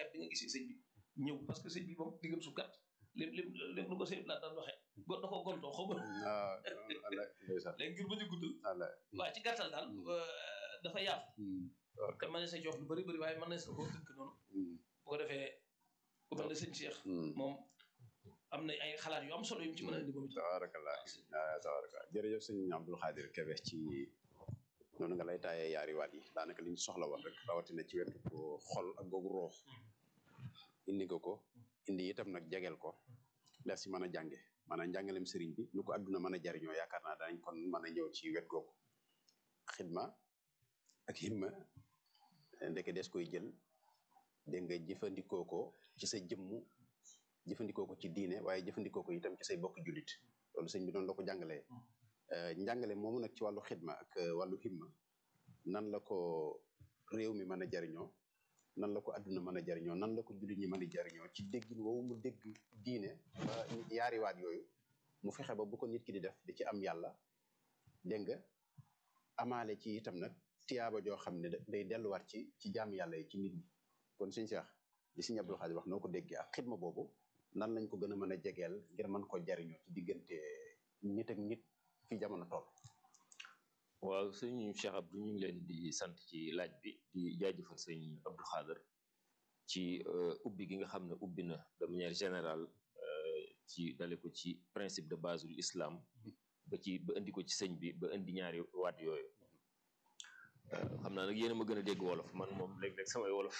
xeeb bi nga gisee sëñ bi ñëw parce que sëñ bi moom diggam su gàtt lim lim lim nu ko sëñ laa daan waxee go da ko gontoo xaw ma ah ala ndeysaan léegi ngir bañ a guddal ala waaye ci gàttal daal dafa yaatu te mën na sa jox lu bëri bëri waaye mën na sa koo tënk noonu bu ko defee ku mel ne sëñ Cheikh moom am na ay xalaat yu am solo yu mu ci mën a indi moom itam tabarakallah ah tabarakallah jërëjëf sëñ Abdul Xaadir Kebe ci noonu nga lay taayee yaari waat yi daanaka li ñu soxla woon rek rawatina ci wetu ko xol ak googu roox indi nga ko indi itam nag jegeel ko lees si mën a jànge maanaam njàngalem sëriñ bi nu ko adduna mën a jariñoo yaakaar naa danañ kon mën a ñëw ci wet googu xidma ak himma ndeke des koy jël dégg nga jëfandikoo ko ci sa jëmm jëfandikoo ko ci diine waaye jëfandikoo ko itam ci say bokk jullit loolu sëñ bi noonu la ko jàngalee njàngale moomu nag ci wàllu xidma ak wàllu himma nan la ko réew mi mën a jariñoo nan la ko adduna mën a jariñoo nan la ko jullit ñi mën a jariñoo ci déggin woowu mu dégg diine ba yaari waat yooyu mu fexe ba bu ko nit ki di def di ci am yàlla dégg nga amaale ci itam nag tiyaaba joo xam ne day delluwaat ci ci jaam yàlla yi ci nit ñi kon sëñ Cheikh li sëñ Abdul Xaadir wax noo ko déggee ak xidma boobu nan lañ ko gën a mën a jegeel ngir mën ko jariñoo ci diggante nit ak nit fi jamono toll waaw sëñ Cheikh Abdou ñu ngi leen di sant ci laaj bi di jaajëfal sëñ Abdou Xaadir ci ubbi gi nga xam ne ubbi na de manière générale ci dale ko ci principe de base ul islam ba ci ba indi ko ci sëñ bi ba indi ñaari waat yooyu xam naa nag yéen a ma gën a dégg wolof man moom léeg-léeg samay wolof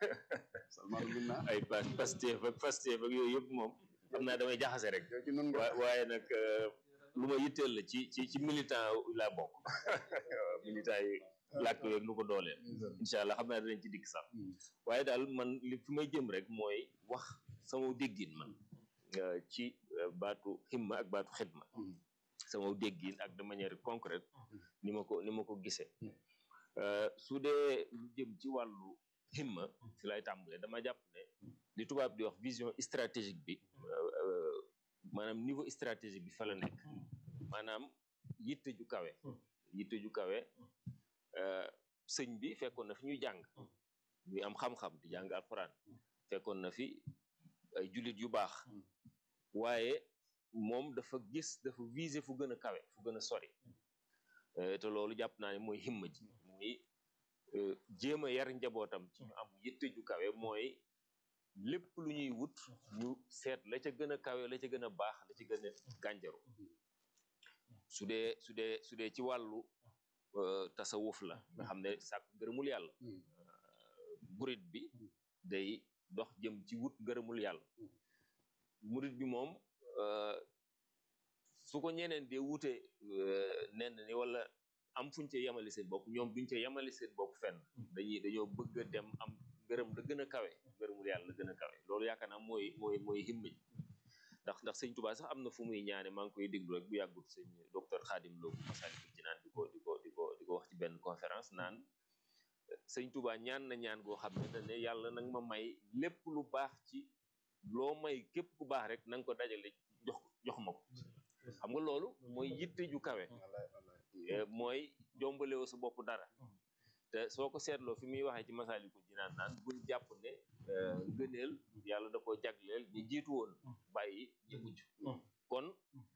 ay pa Pastef ak Pastef ak yooyu yëpp moom xam naa damay jaxase rek waaye nag lu ma yitteel la ci ci ci militant laa bokk militant yi làkk yooyu nu ko dooleel incha allah xam naa danañ ci dikk sax waaye daal man li fi may jëm rek mooy wax sama déggin man ci baatu himma ak baatu xidma sama déggin ak de manière concrète ni ma ko ni ma ko gisee su dee lu jëm ci wàllu himma si lay tàmbalee dama jàpp ne li tubaab di wax vision stratégique bi maanaam niveau stratégique bi fa la nekk maanaam yitte ju kawe yitte ju kawe sëñ bi fekkoon na fi ñuy jàng ñuy am xam-xam di jàng alxuraan fekkoon na fi ay jullit yu baax waaye moom dafa gis dafa viser fu gën a kawe fu gën a sori te loolu jàpp naa ne mooy himma ji muy jéem a yar njabootam ci ñu am yitte ju kawe mooy lépp lu ñuy wut ñu seet la ca gën a kawe la ca gën a baax la ca gën a gànjaru su dee su dee su dee ci wàllu tasawuf la nga xam ne sàkku ngërëmul yàlla murit bi day dox jëm ci wut ngërëmul yàlla murit bi moom su ko ñeneen dee wute nenn ni wala am fuñ ca yemale seen bopp ñoom duñ ca yemale seen bopp fenn dañuy dañoo bëgg a dem am ngërëm la gën a kawe ngërëmul yàlla la gën a kawe loolu yaakaar naa mooy mooy mooy himma ji ndax ndax sëñ Tuubaa sax am na fu muy ñaane maa ngi koy déglu rek bu yàggut sëñ docteur Xaadim Lo bu Masaalikul Jinaan di ko di ko di ko di ko wax ci benn conférence naan sëñ Tuubaa ñaan na ñaan goo xam ne ne yàlla nag ma may lépp lu baax ci loo may képp ku baax rek na nga ko dajale jox jox ma ko xam nga loolu mooy yitte ju kawe mooy jombalewoo sa bopp dara te soo ko seetloo fi muy waxee ci Masaalikul Jinaan naan bul jàpp ne ngëneel yàlla da ko jagleel ñu jiitu woon bàyyi ñu mujj kon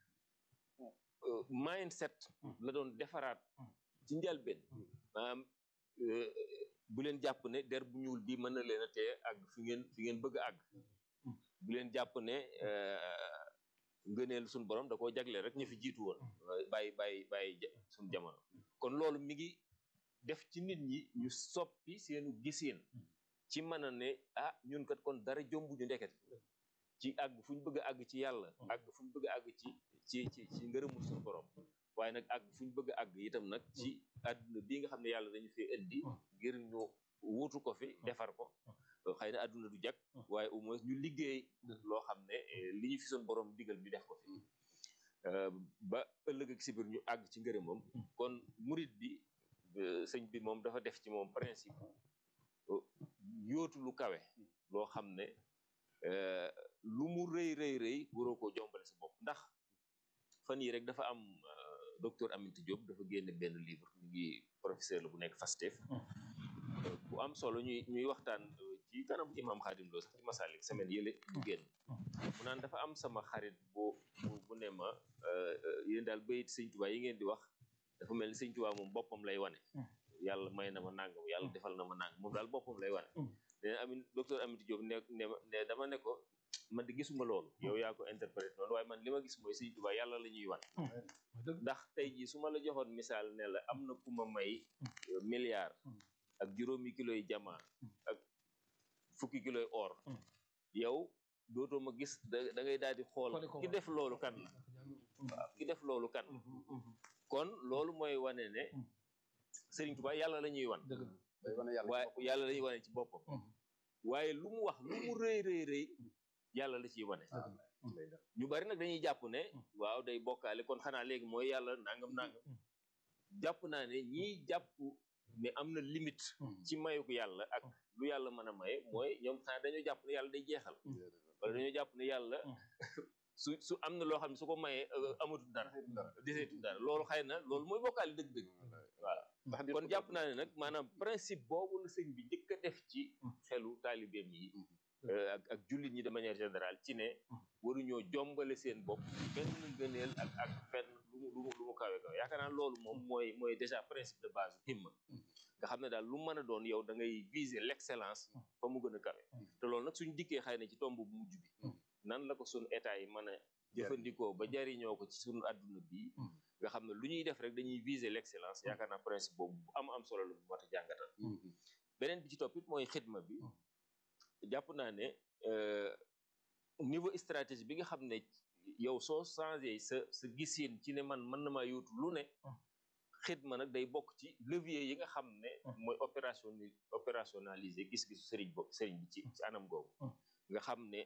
mindset la doon defaraat ci njalbeen maanaam bu leen jàpp ne der bu ñuul bi mën na leen a tee àgg fi ngeen fi ngeen bëgg a àgg bu leen jàpp ne ngëneel suñu borom da koo jagleel rek ñu fi jiitu woon bàyyi bàyyi bàyyi suñu jamono kon loolu mi ngi def ci nit ñi ñu soppi seenu giseen ci mën a ne ah ñun kat kon dara jombu ñu ndeket ci àgg fu ñu bëgg a àgg ci yàlla àgg fu ñu bëgg a àgg ci ci ci ci ngërëmul suñu borom waaye nag àgg fu ñu bëgg a àgg itam nag ci àdduna bii nga xam ne yàlla dañu fee indi ngir ñu wuutu ko fi defar ko xëy na àdduna du jag waaye au moins ñu liggéey loo xam ne li ñu fi suñu borom digal ñu def ko fi ba ëllëg ak si biir ñu àgg ci ngërëmam kon murit bi sëñ bi moom dafa def ci moom principe yóotu lu kawe loo xam ne lu mu rëy rëy rëy waroo koo jombale sa bopp ndax fan yi rek dafa am docteur Aminata Diop dafa génne benn livre mu ngi professeur la bu nekk Fastef bu am solo ñuy ñuy waxtaan ci kanam imam xaadim loo sax ci masalik semaine yële ñu génn mu naan dafa am sama xarit bu bu bu ne ma yéen daal bayit sëñ Tuubaa yi ngeen di wax dafa mel ni sëñ Tuubaa moom boppam lay wane yàlla may na ma nangam yàlla defal na ma nangam moom daal boppam lay wane nee amin docteur Amity Diop ne ne ne dama ne ko man di gisuma loolu yow yaa ko interprété noonu waaye man li ma gis mooy sëñ Tuubaa yàlla la ñuy wan ndax tey jii su ma la joxoon misaal ne la am na ku ma may milliard ak juróomi kilo yi jamaa ak fukki kilo yi or yow dootoo ma gis da da ngay daal di xool ki def loolu kan la waaw ki def loolu kan kon loolu mooy wane ne Sëriñ Tuubaa yàlla la ñuy wan waaye yàlla la ñuy wane ci boppam waaye lu mu wax lu mu rëy rëy rëy yàlla la ciy wane ñu bari nag dañuy jàpp ne waaw day bokkaale kon xanaa léegi mooy yàlla nangam nangam jàpp naa ne ñiy jàpp ne am na limite ci mayuk yàlla ak lu yàlla mën a maye mooy ñoom xanaa dañoo jàpp ne yàlla day jeexal wala dañoo jàpp ne yàlla su su am na loo xam ne su ko mayee amatul dara deseetul dara loolu xëy na loolu mooy bokkaale dëgg-dëgg voilà kon jàpp naa ne nag maanaam principe boobu la sëñ bi njëkk a def ci xelu taalibeem yi ak ak jullit ñi de manière générale ci ne waruñoo jombale seen bopp benn ngëneel ak ak fenn lu mu lu mu lu mu kawe kawe yaakaar naa loolu moom mooy mooy déjà principe de base himma nga xam ne daal lu mën a doon yow da ngay viser l'excellence fa mu gën a kawe te loolu nag suñu dikkee xëy na ci tomb bu mujj bi nan la ko suñu état yi mën a jëfandikoo ba jariñoo ko ci suñu adduna bi nga xam ne lu ñuy def rek dañuy viser l'excellence yaakaar naa principe boobu bu am am solo la bu mat a jàngatal beneen bi ci toppit mooy xidma bi jàpp naa ne niveau stratégie bi nga xam ne yow soo changé sa sa gisin ci ne man mën na maa yóotu lu ne xidma nag day bokk ci levier yi nga xam ne mooy opération opérationnaliser gis-gisu sëriñ bo sëriñ bi ci ci anam googu nga xam ne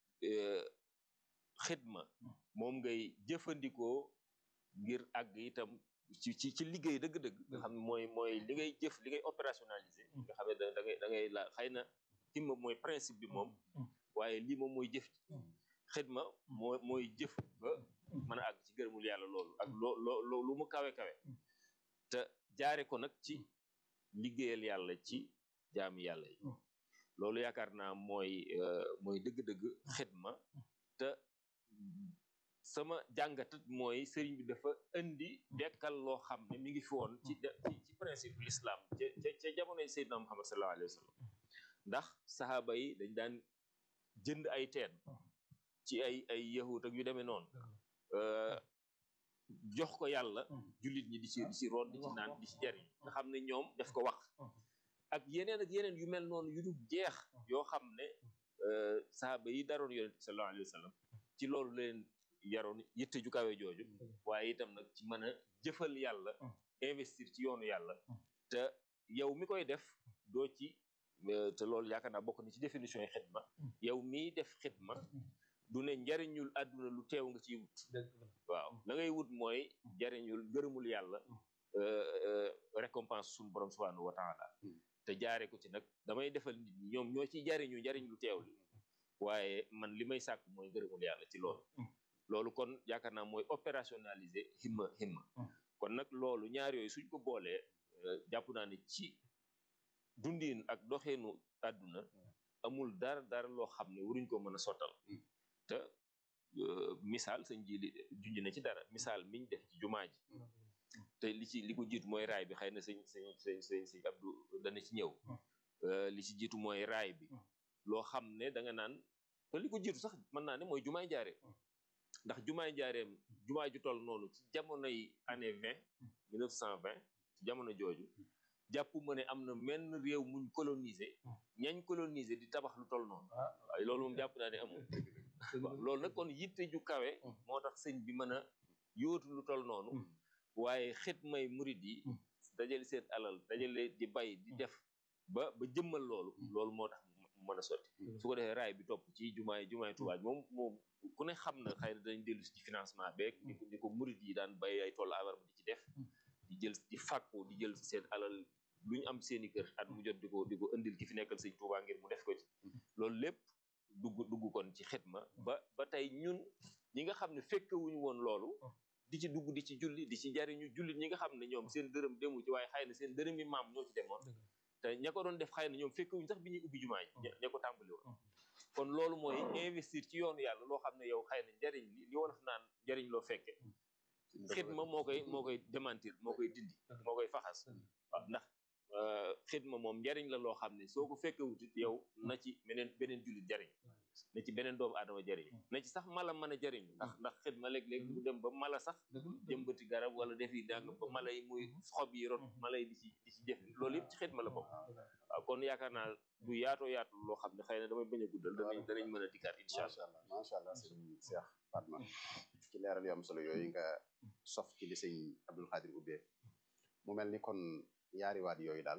xidma moom ngay jëfandikoo ngir àgg itam ci ci ci liggéey dëgg-dëgg nga xam ne mooy mooy li ngay jëf li ngay opérationnaliser nga xam ne da da ngay da ngay la xëy na himma mooy principe bi moom waaye lii moom mooy jëf xidma moo mooy jëf ba mën a àgg ci gërëmul yàlla loolu ak loo loo lu mu kawe kawe te jaare ko nag ci liggéeyal yàlla ci jaami yàlla yi loolu yaakaar naa mooy mooy dëgg-dëgg xidma te sama jàngatat mooy sëriñ bi dafa indi dekkal loo xam ne mi ngi fi woon ci ci principe l'islam ca ca ca jamonoy Seydina Muhammad sallallahu alayhi wa sallam ndax saxaaba yi dañ daan jënd ay teen ci ay ay yahut ak yu demee noonu jox ko yàlla jullit ñi di ci di ci root di ci naan di ci jariñ nga xam ne ñoom def ko wax ak yeneen ak yeneen yu mel noonu yu dul jeex yoo xam ne saxaaba yi daroon yonent bi sallallahu alayhi wa sallam ci loolu leen yaroon yitte ju kawe jooju waaye itam nag ci mën a jëfal yàlla investir ci yoonu yàlla te yow mi koy def doo ci te loolu yaakaar naa bokk na ci définition yi xidma yow miy def xidma du ne njariñul àdduna lu teew nga ciy wut waaw la ngay wut mooy njariñul gërëmul yàlla récompense suñu borom subhanahu wa taala te jaare ko ci nag damay defal nit ñi ñoom ñoo ciy jariñu njariñ lu teew li waaye man li may sàkk mooy gërëmul yàlla ci loolu loolu kon yaakaar naa mooy opérationnaliser himma himma kon nag loolu ñaar yooyu suñ ko boolee jàpp naa ne ci dundin ak doxeenu àdduna amul dara dara loo xam ne waruñ ko mën a sottal te misaal sëñ ji li junj na ci dara misaal miñ def ci jumaa ji te li ci li ko jiitu mooy raay bi xëy na sëñ sëñ sëñ sëñ sëñ Abdou dana ci ñëw li ci jiitu mooy raay bi loo xam ne da nga naan te li ko jiitu sax mën naa ne mooy jumaay njaareem ndax jumaay njaareem jumaa ju toll noonu ci jamonoy année vingt mille neuf cent vingt ci jamono jooju jàpp ma ne am na menn réew muñ colonisé ñañ colonisé di tabax lu toll noonu waaye loolu moom jàpp naa ne amul waaw loolu nag kon yitte ju kawe moo tax sëñ bi mën a yóotu lu toll noonu waaye xit may murid yi dajale seen alal dajale di bay di def ba ba jëmmal loolu loolu moo tax mu mën a sotti su ko defee raay bi topp ci jumaay jumaay Tuubaa moom moom ku ne xam na xëy na dañ dellu ci financement beeg ni ko ni ko murid yi daan bay ay toll abar di ci def di jël di fàkku di jël seen alal lu ñu am seeni kër at mu jot di ko di ko indil ki fi nekkal sëñ Tuubaa ngir mu def ko ci loolu lépp dugg dugg kon ci xidma ba ba tey ñun ñi nga xam ne fekkewuñu woon loolu di ci dugg di ci julli di ci jariñu jullit ñi nga xam ne ñoom seen dërëm demu ci waaye xëy na seen dërëm yi maam ñoo ci demoon te ña ko doon def xëy na ñoom fekkewuñ sax bi ñuy ubbi jumaa ji ña ko tàmbali woon kon loolu mooy investir ci yoonu yàlla loo xam ne yow xëy na njariñ li li wolof naan njariñ loo fekke xidma moo koy moo koy démentir moo koy dindi moo koy faxas waaw ndax xidma moom njariñ la loo xam ne soo ko fekke wutit yow na ci beneen beneen jullit jariñ na ci beneen doomu aadama jariñ na ci sax mala mën a jariñ ndax ndax xidma léeg-léeg mu dem ba mala sax jëmbati garab wala defi dang ba mala yi muy xob yi rot mala yi di ci di ci jëf loolu yëpp ci xidma la bokk waaw kon yaakaar naa du yaatoo yaatu loo xam ne xëy na damay bañ a guddal danañ danañ mën a dikkaat incha allah macha allah sëñ Cheikh Fatma ci leeral yu am solo yooyu nga sof ci li sëñ Abdul Xaadir ubbee mu mel ni kon yaari waat yooyu daal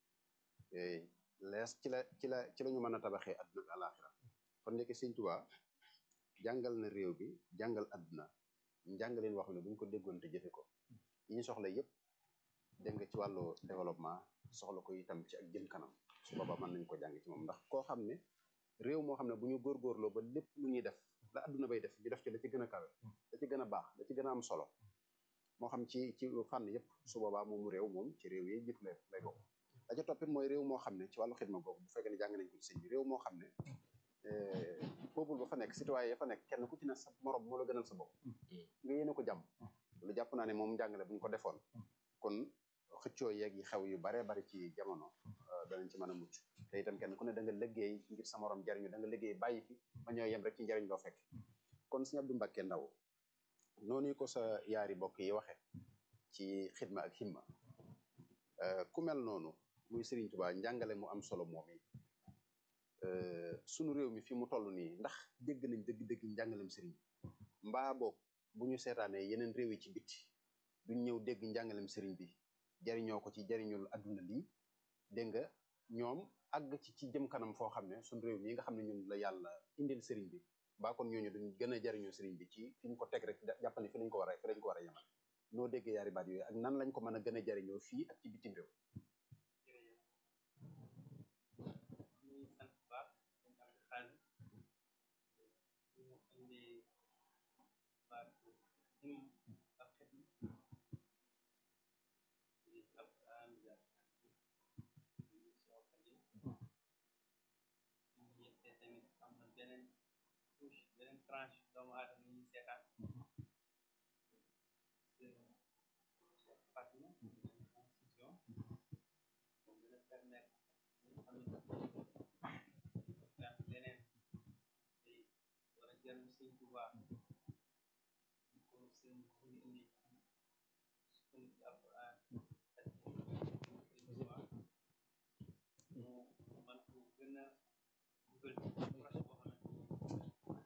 lees ci la ci la ci la ñu mën a tabaxee adduna bi àlaxira kon ndeke sëñ Tuubaa jàngal na réew bi jàngal adduna njàngaleen wax ne bu ñu ko déggoon te jëfe ko yi ñu soxla yépp dégg nga ci wàllu développement soxla ko itam ci ak jëm kanam su boobaa mën nañ ko jàng ci moom ndax koo xam ne réew moo xam ne bu ñu góorgóorloo ba lépp lu ñuy def la adduna bay def ñu def ci la ci gën a kawe la ci gën a baax la ci gën a am solo moo xam ci ci fànn yépp su boobaa moomu réew moom ci réew yi jiitu lay lay bokk la ca toppit mooy réew moo xam ne ci wàllu xidma boobu bu fekkee ne jàng nañ ko ci sëñ bi réew moo xam ne peuple ba fa nekk citoyen ya fa nekk kenn ku ci ne sa morom moo la gënal sa bopp nga yéene ko jàmm lu jàpp naa ne moom njàngale bu ñu ko defoon kon xëccoo yeeg yi xew yu baree bari ci jamono danañ ci mën a mucc te itam kenn ku ne da nga liggéey ngir sa morom jariñu da nga liggéey bàyyi fi ba ñoo yem rek ci njariñ loo fekk kon sëñ Abdou Mbacke Ndaw noonu ko sa yaari bokk yi waxe ci xidma ak himma ku mel noonu muy Serigne Touba njàngale mu am solo moom yi sunu réew mi fi mu toll nii ndax dégg nañ dëgg-dëgg njàngalem Serigne mbaa boog bu ñu seetaanee yeneen réew yi ci bitti duñ ñëw dégg njàngalem Serigne bi jariñoo ko ci jariñul adduna lii dégg nga ñoom àgg ci ci jëm kanam foo xam ne sunu réew mi nga xam ne ñun la yàlla indil Serigne bi baa kon ñooñu duñ gën a jariñoo Serigne bi ci fi ñu ko teg rek jàpp ne fi lañ ko war a fi lañ ko war a yemal noo déggee yaari baat yooyu ak nan lañ ko mën a gën a jariñoo fii ak ci bitim réew tranche doomu aadama yi seetaan Fatima constitution moom dina permettre ñu xam ne leneen te war a jël sëñ Tuubaa ñu ko sëñ ñu indi ci sukkandiku ci alquran ak sëñ Tuubaa mu man ko gën a dugal ci proche boo xamante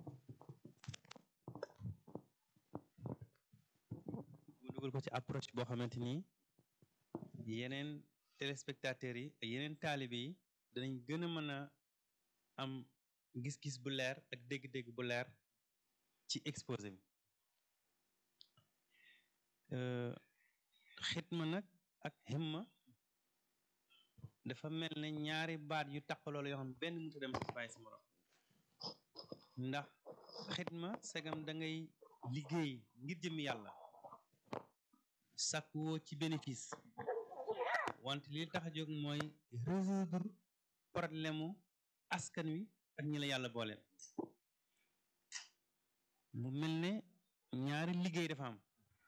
dugal ko ci approche boo xamante ni yeneen téléspectateurs yi ak yeneen taalibe yi danañ gën a mën a am gis-gis bu leer ak dégg-dégg bu leer ci exposé bi xitma nag ak himma dafa mel ne ñaari baat yu taqaloo la yoo xam ne benn mënut a dem si bàyyi si morom ndax xitma segam da ngay liggéey ngir jëmi yàlla sàkkuwoo ci bénéfice wante li tax a jóg mooy résoudre problème mu askan wi ak ñi la yàlla boole mu mel ne ñaari liggéey dafa am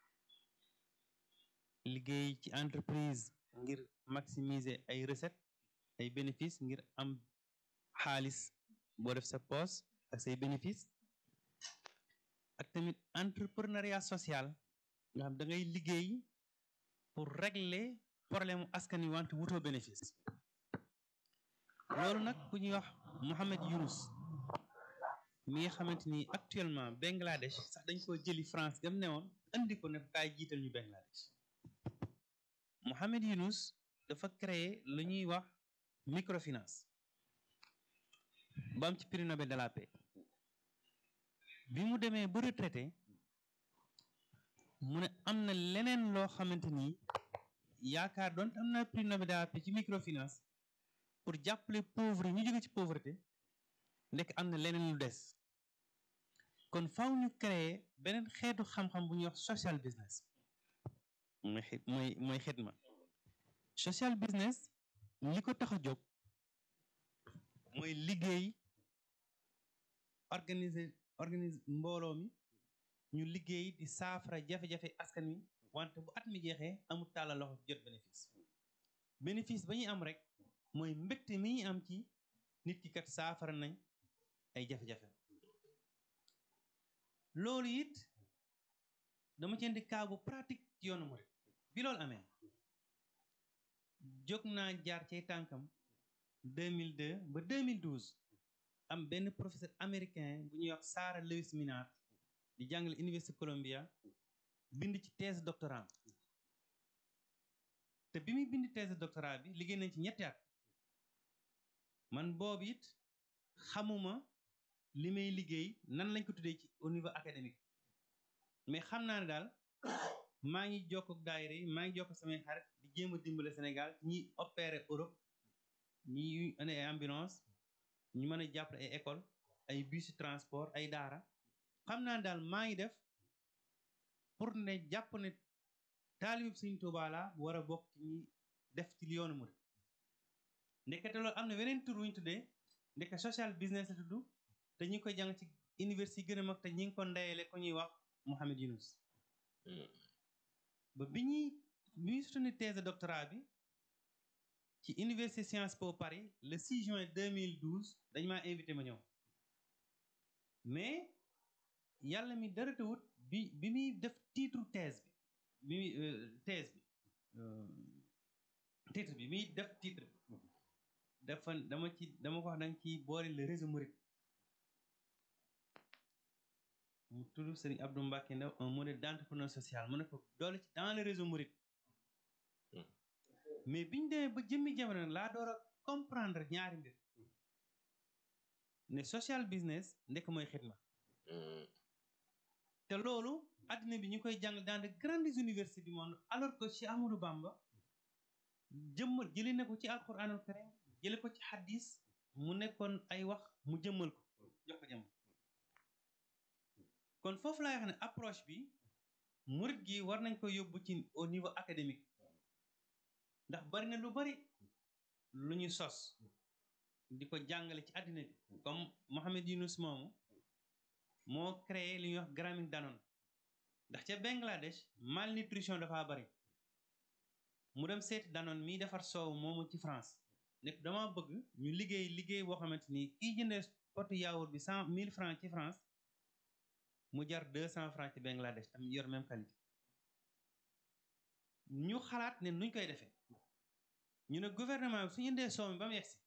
liggéey ci entreprise ngir maximiser ay recette ay bénéfice ngir am xaalis boo def sa poche ak say bénéfice ak tamit entrepreneuriat social nga xam da ngay liggéey pour régler problème mu askan wi wante wutoo bénéfice loolu nag ku ñuy wax Mohamed Yunus mi nga xamante ni actuellement Bangladesh sax dañ ko jëli France gam ne woon andi ko ne kaay jiital ñu Bangladesh Mohamed Yunus dafa créer lu ñuy wax microfinance ba am ci prix Nobel de la paix bi mu demee ba retraité mu ne am na leneen loo xamante ni yaakaar doon am na prix Nobel de la paix ci microfinance pour jàppale pauvre ñu jóge ci pauvreté ndekk am na leneen lu des kon faw ñu créer beneen xeetu xam-xam bu ñuy wax social business mooy xit mooy mooy xitma social business li ko tax a jóg mooy liggéey organiser organise mbooloo mi ñu liggéey di saafara jafe-jafe askan wi wante bu at mi jeexee amul tàllal loxo jot bénéfice bénéfice ba ñuy am rek mooy mbégte mi ñuy am ci nit ki kat saafara nañ ay jafe-jafe loolu it dama ci indi cas bu pratique ci yoonu murid bi loolu amee jóg naa jaar cay tànkam 2002 ba 2012 am benn professeur américain bu ñuy wax Sarah Lewis Minard di jàngale Université Columbia bind ci thèse doctorat te bi muy bind thèse doctorat bi liggéey nañ ci ñetti at man boobu it xamuma li may liggéey nan lañ ko tuddee ci au niveau académique mais xam naa ne daal maa ngi jokk ak daayira yi maa ngi jokk samay xarit di jéem a dimbale Sénégal ñi opéré Europe ñi ane ay ambulance ñu mën a jàppale ay école ay bus transport ay daara xam naa daal maa ngi def pour ne jàpp ne taalib Sëriñ Tuubaa la bu war a bokk ci ñi def ci li yoonu murid ndekete loolu am na weneen tur wu ñu tuddee ndeke social business la tudd te ñu ngi koy jàng ci université yi gën a mag te ñi ngi ko ndeyale ko ñuy wax Mohamed Yunus ba bi ñuy bi ñuy soutenir thèse de doctorat bi ci université Sciences Po Paris le 6 juin 2012 dañ maa invité ma ñëw mais yàlla mi dara tawut bi bi muy def titre thèse bi bi muy thèse bi titre bi muy def titre bi dafa dama ci dama ko wax danga ci boole le réseau Mouride mu tudd Serigne Abdou Mbacké Ndaw un modèle d'entrepreneur social mu ne ko doole ci dans le réseau Mouride mais biñu demee ba jëmmi jamono nag laa door a comprendre ñaari mbir ne social business ndekk mooy xidma te loolu addina bi ñu koy jàng dans de grandes universités du monde alors que Cheikh Amadou Bamba jëmmal jële na ko ci alquranul karim jële ko ci hadis mu nekkoon ay wax mu jëmmal ko jox ko jëmmal kon foofu laay wax ne approche bi murit gi war nañ ko yóbbu ci au niveau académique ndax bari na lu bari lu ñu sos di ko jàngale ci àddina bi comme Mohamed Yunus moomu moo créé li ñuy wax Grameen Danone ndax ca Bangladesh malnutrition dafa bari mu dem seeti Danone miy defar soow moomu ci France nekk dama bëgg ñu liggéey liggéey boo xamante ni kiy jëndee potu yaourt bi cent mille francs ci France mu jar deux cent francs ci Bangladesh tam yor même qualité ñu xalaat ne nuñ koy defee ñu ne gouvernement bi suñu indee soow mi ba mu yegsi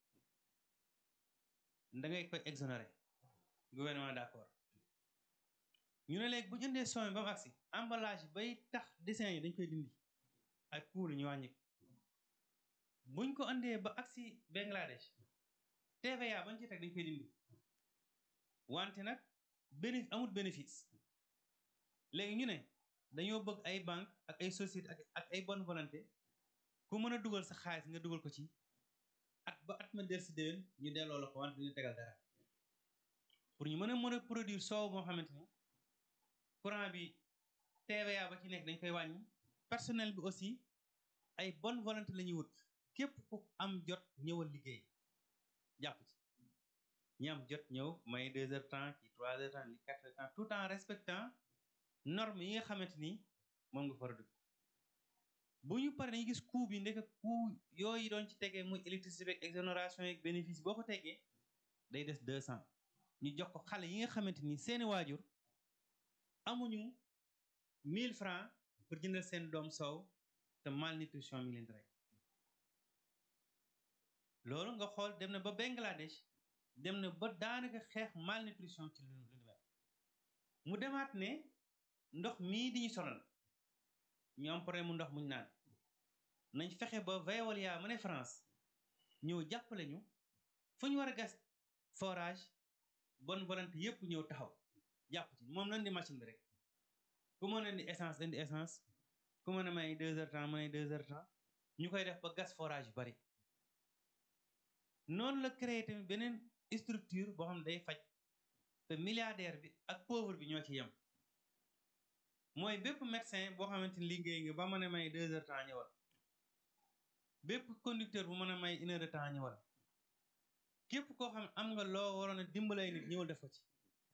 da ngay koy exonérer gouvernement d'accord ñu ne léegi bu ñu indee soow mi ba mu agsi emballage bay tax dessin yi dañ koy dindi ak coût ñu wàññi buñ ko andee ba agsi Bangladesh TVA bañ ci teg dañ koy dindi wante nag bénéfice amul bénéfice léegi ñu ne dañoo bëgg ay banque ak ay société ak ak ay bonne volonté ku mën a dugal sa xaalis nga dugal ko ci at ba at ma del si déwén ñu delloo la ko wante duñu tegal dara pour ñu mën a mën a produire soow moo xamante ni courant bi TVA ba ci nekk dañ koy wàññi personnel bi aussi ay bonne volonté la ñuy wut képp ku am jot ñëwal liggéey jàpp ci ñi am jot ñëw may deux heures temps ci trois heures temps li quatre heures temps tout en respectant norme yi nga xamante ni moom nga fara dugg bu ñu paree dañuy gis coût bi ndeke coût yooyu doon ci tegee muy électricité beeg exonération yeeg bénéfice boo ko tegee day des deux cent ñu jox ko xale yi nga xamante ni seeni waajur amuñu mille francs pour jëndal seen doom soow te malnutrition mi ngi leen di rek loolu nga xool dem na ba Bangladesh dem na ba daanaka xeex malnutrition ci lu lu mel mu demaat ne ndox mii di ñu sonal ñu am problème mu ndox muñ naan nañ fexe ba Veolia mu ne France ñëw jàppale ñu fu ñu war a gas forage bonne volonté yépp ñëw taxaw jàpp ci moom lan di machine bi rek ku mën a indi essence indi essence ku mën a may deux heures temps may deux heures temps ñu koy def ba gas forage yu bari noonu la créé tamit beneen structure boo xam ne day faj te milliardaire bi ak pauvre bi ñoo ci yem mooy bépp médecin boo xamante ni liggéey nga ba mën a may deux heures temps ñëwal bépp conducteur bu mën a may une heure de temps ñëwal képp koo xam ne am nga loo waroon a dimbalay nit ñëwal def ko ci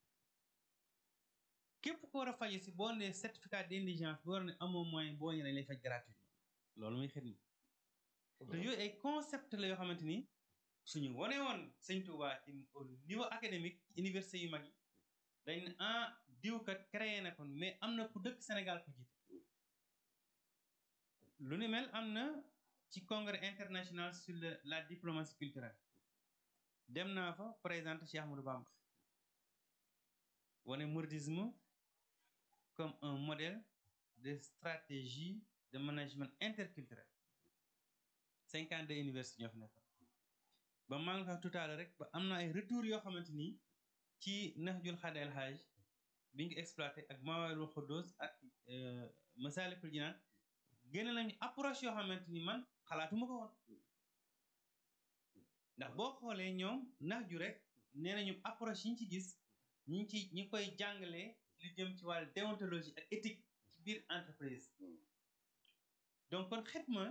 képp ko war a faju si boo nee certificat d'indigence boo war ne amoo moyen boo ñëwee dañ lay faj gratuitement loolu muy xidma te yooyu ay concept la yoo xamante ni suñu wane woon sëñ Touba ci au niveau académique université yu mag yi dañ ne ah diw kat créé na kon mais am na ku dëkk Sénégal ku jiite lu ni mel am na ci congrès international sur la diplomatie culturelle dem naa fa présenter Cheikh Ahmadou Bamba wane mouridisme comme un modèle de stratégie de management interculturel cinquante deux universités ñoo fi nekk ba maa ngi wax tout à l'heure rek ba am na ay retour yoo xamante ni ci Nahjul Xadel Hajj bi ngi exploité ak Mawalul Xuddoos ak Masalikul Jinaan génne nañu approche yoo xamante ni man xalaatuma ko woon ndax boo xoolee ñoom Nahju rek nee nañu approche yi ñu ci gis ñi ngi ci ñi koy jàngalee lu jëm ci wàllu déontologie ak éthique ci biir entreprise donc kon xidma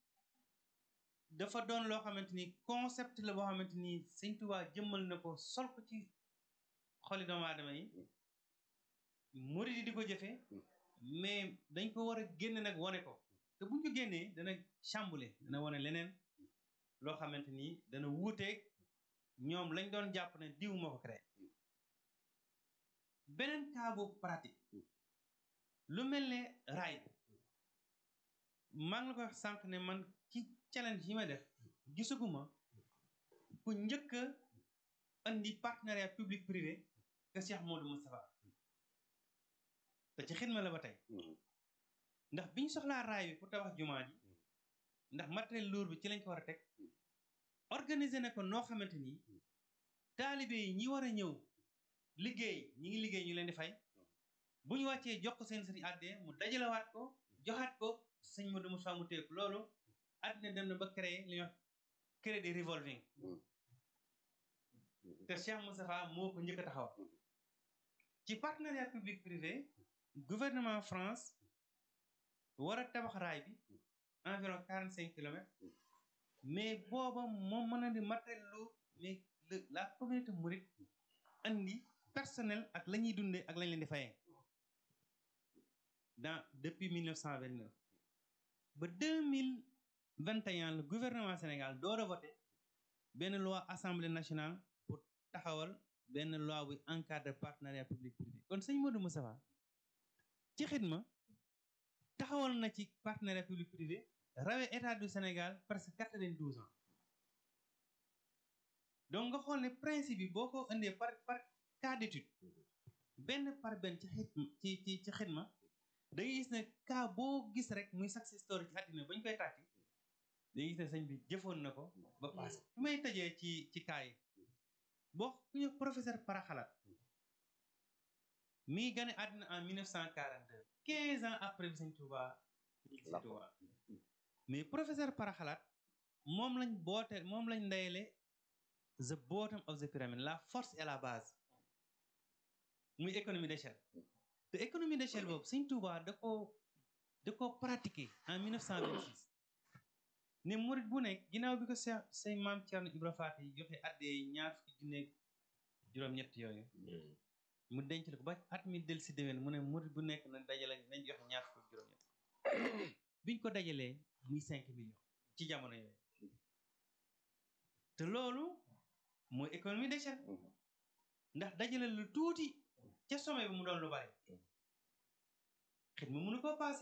dafa doon loo xamante ni concept la boo xamante ni Sëñ Tuubaa jëmmal na ko sol ko ci xoli doomu aadama yi murid yi di ko jëfe mais dañ ko war a génne nag wane ko te buñ ko génnee dana chamboulé dana wane leneen loo xamante ni dana wuuteeg ñoom lañ doon jàpp ne diw moo ko créé beneen cas bu pratique lu mel ne raay maa ngi la ko wax sànq ne man ci challenge yi ma def gisaguma ku njëkk a andi partenariat public privé que Cheikh Modou Moustapha te ci xidma la ba tey ndax biñ soxlaa raay bi pour tabax jumaa ji ndax matériel lourd bi ci lañ ko war a teg organiser na ko noo xamante ni taalibe yi ñi war a ñëw liggéey ñi ngi liggéey ñu leen di fay bu ñu wàccee jox ko seen sëriñ àddee mu dajalewaat ko joxaat ko sëñ Modou Moussa mu teeku loolu àddina dem na ba créer li ñuy wax crédit revolving te Cheikh Moustapha moo ko njëkk a taxawal ci partenariat public privé gouvernement France war a tabax raay bi environ quarante cinq kilomètres mais booba moom mën na di matériel lourd mais la communauté mouride andi personnel ak la ñuy dundee ak lañ leen di fayee dans depuis 1929 ba 2021 le gouvernement Sénégal door a voté benn loi assemblée nationale pour taxawal benn loi buy encadre partenariat public privé kon sëñ Modou Moustapha ci xidma taxawal na ci partenariat public privé rawee état du Sénégal presque quatre-vingt-douze ans donc nga xool ne principe bi boo ko indee par par cas d'étude benn par benn ci xidma ci ci ci xidma da ngay gis ne cas boo gis rek muy success story ci àddina ba ñu koy tàkki da ngay gis ne sëñ bi jëfoon na ko ba passé fi may tëjee ci ci cas yi boo ku ñu professeur Paraxalaat mi ngi gane àddina en 1942 15 ans après bi sëñ Touba sëñ Touba mais professeur Paraxalaat moom lañ boote moom lañ ndeyale the bottom of the pyramid la force et la base muy économie d'échelle te économie d'échelle boobu sëñ Touba da ko da ko pratiquer en 1926 ne murit bu nekk ginnaaw bi ko sa say maam Thierno Ibra Faty joxe addee ñaar fukki junne juróom-ñett yooyu mu denc la ko ba at mi del si déwén mu ne murit bu nekk na dajale nañ joxe ñaar fukki juróom-ñett biñ ko dajalee muy cinq millions ci jamono yooyu te loolu mooy économie d'échelle ndax dajale lu tuuti ca sommet bi mu doon lu bari xit ma mënu koo passé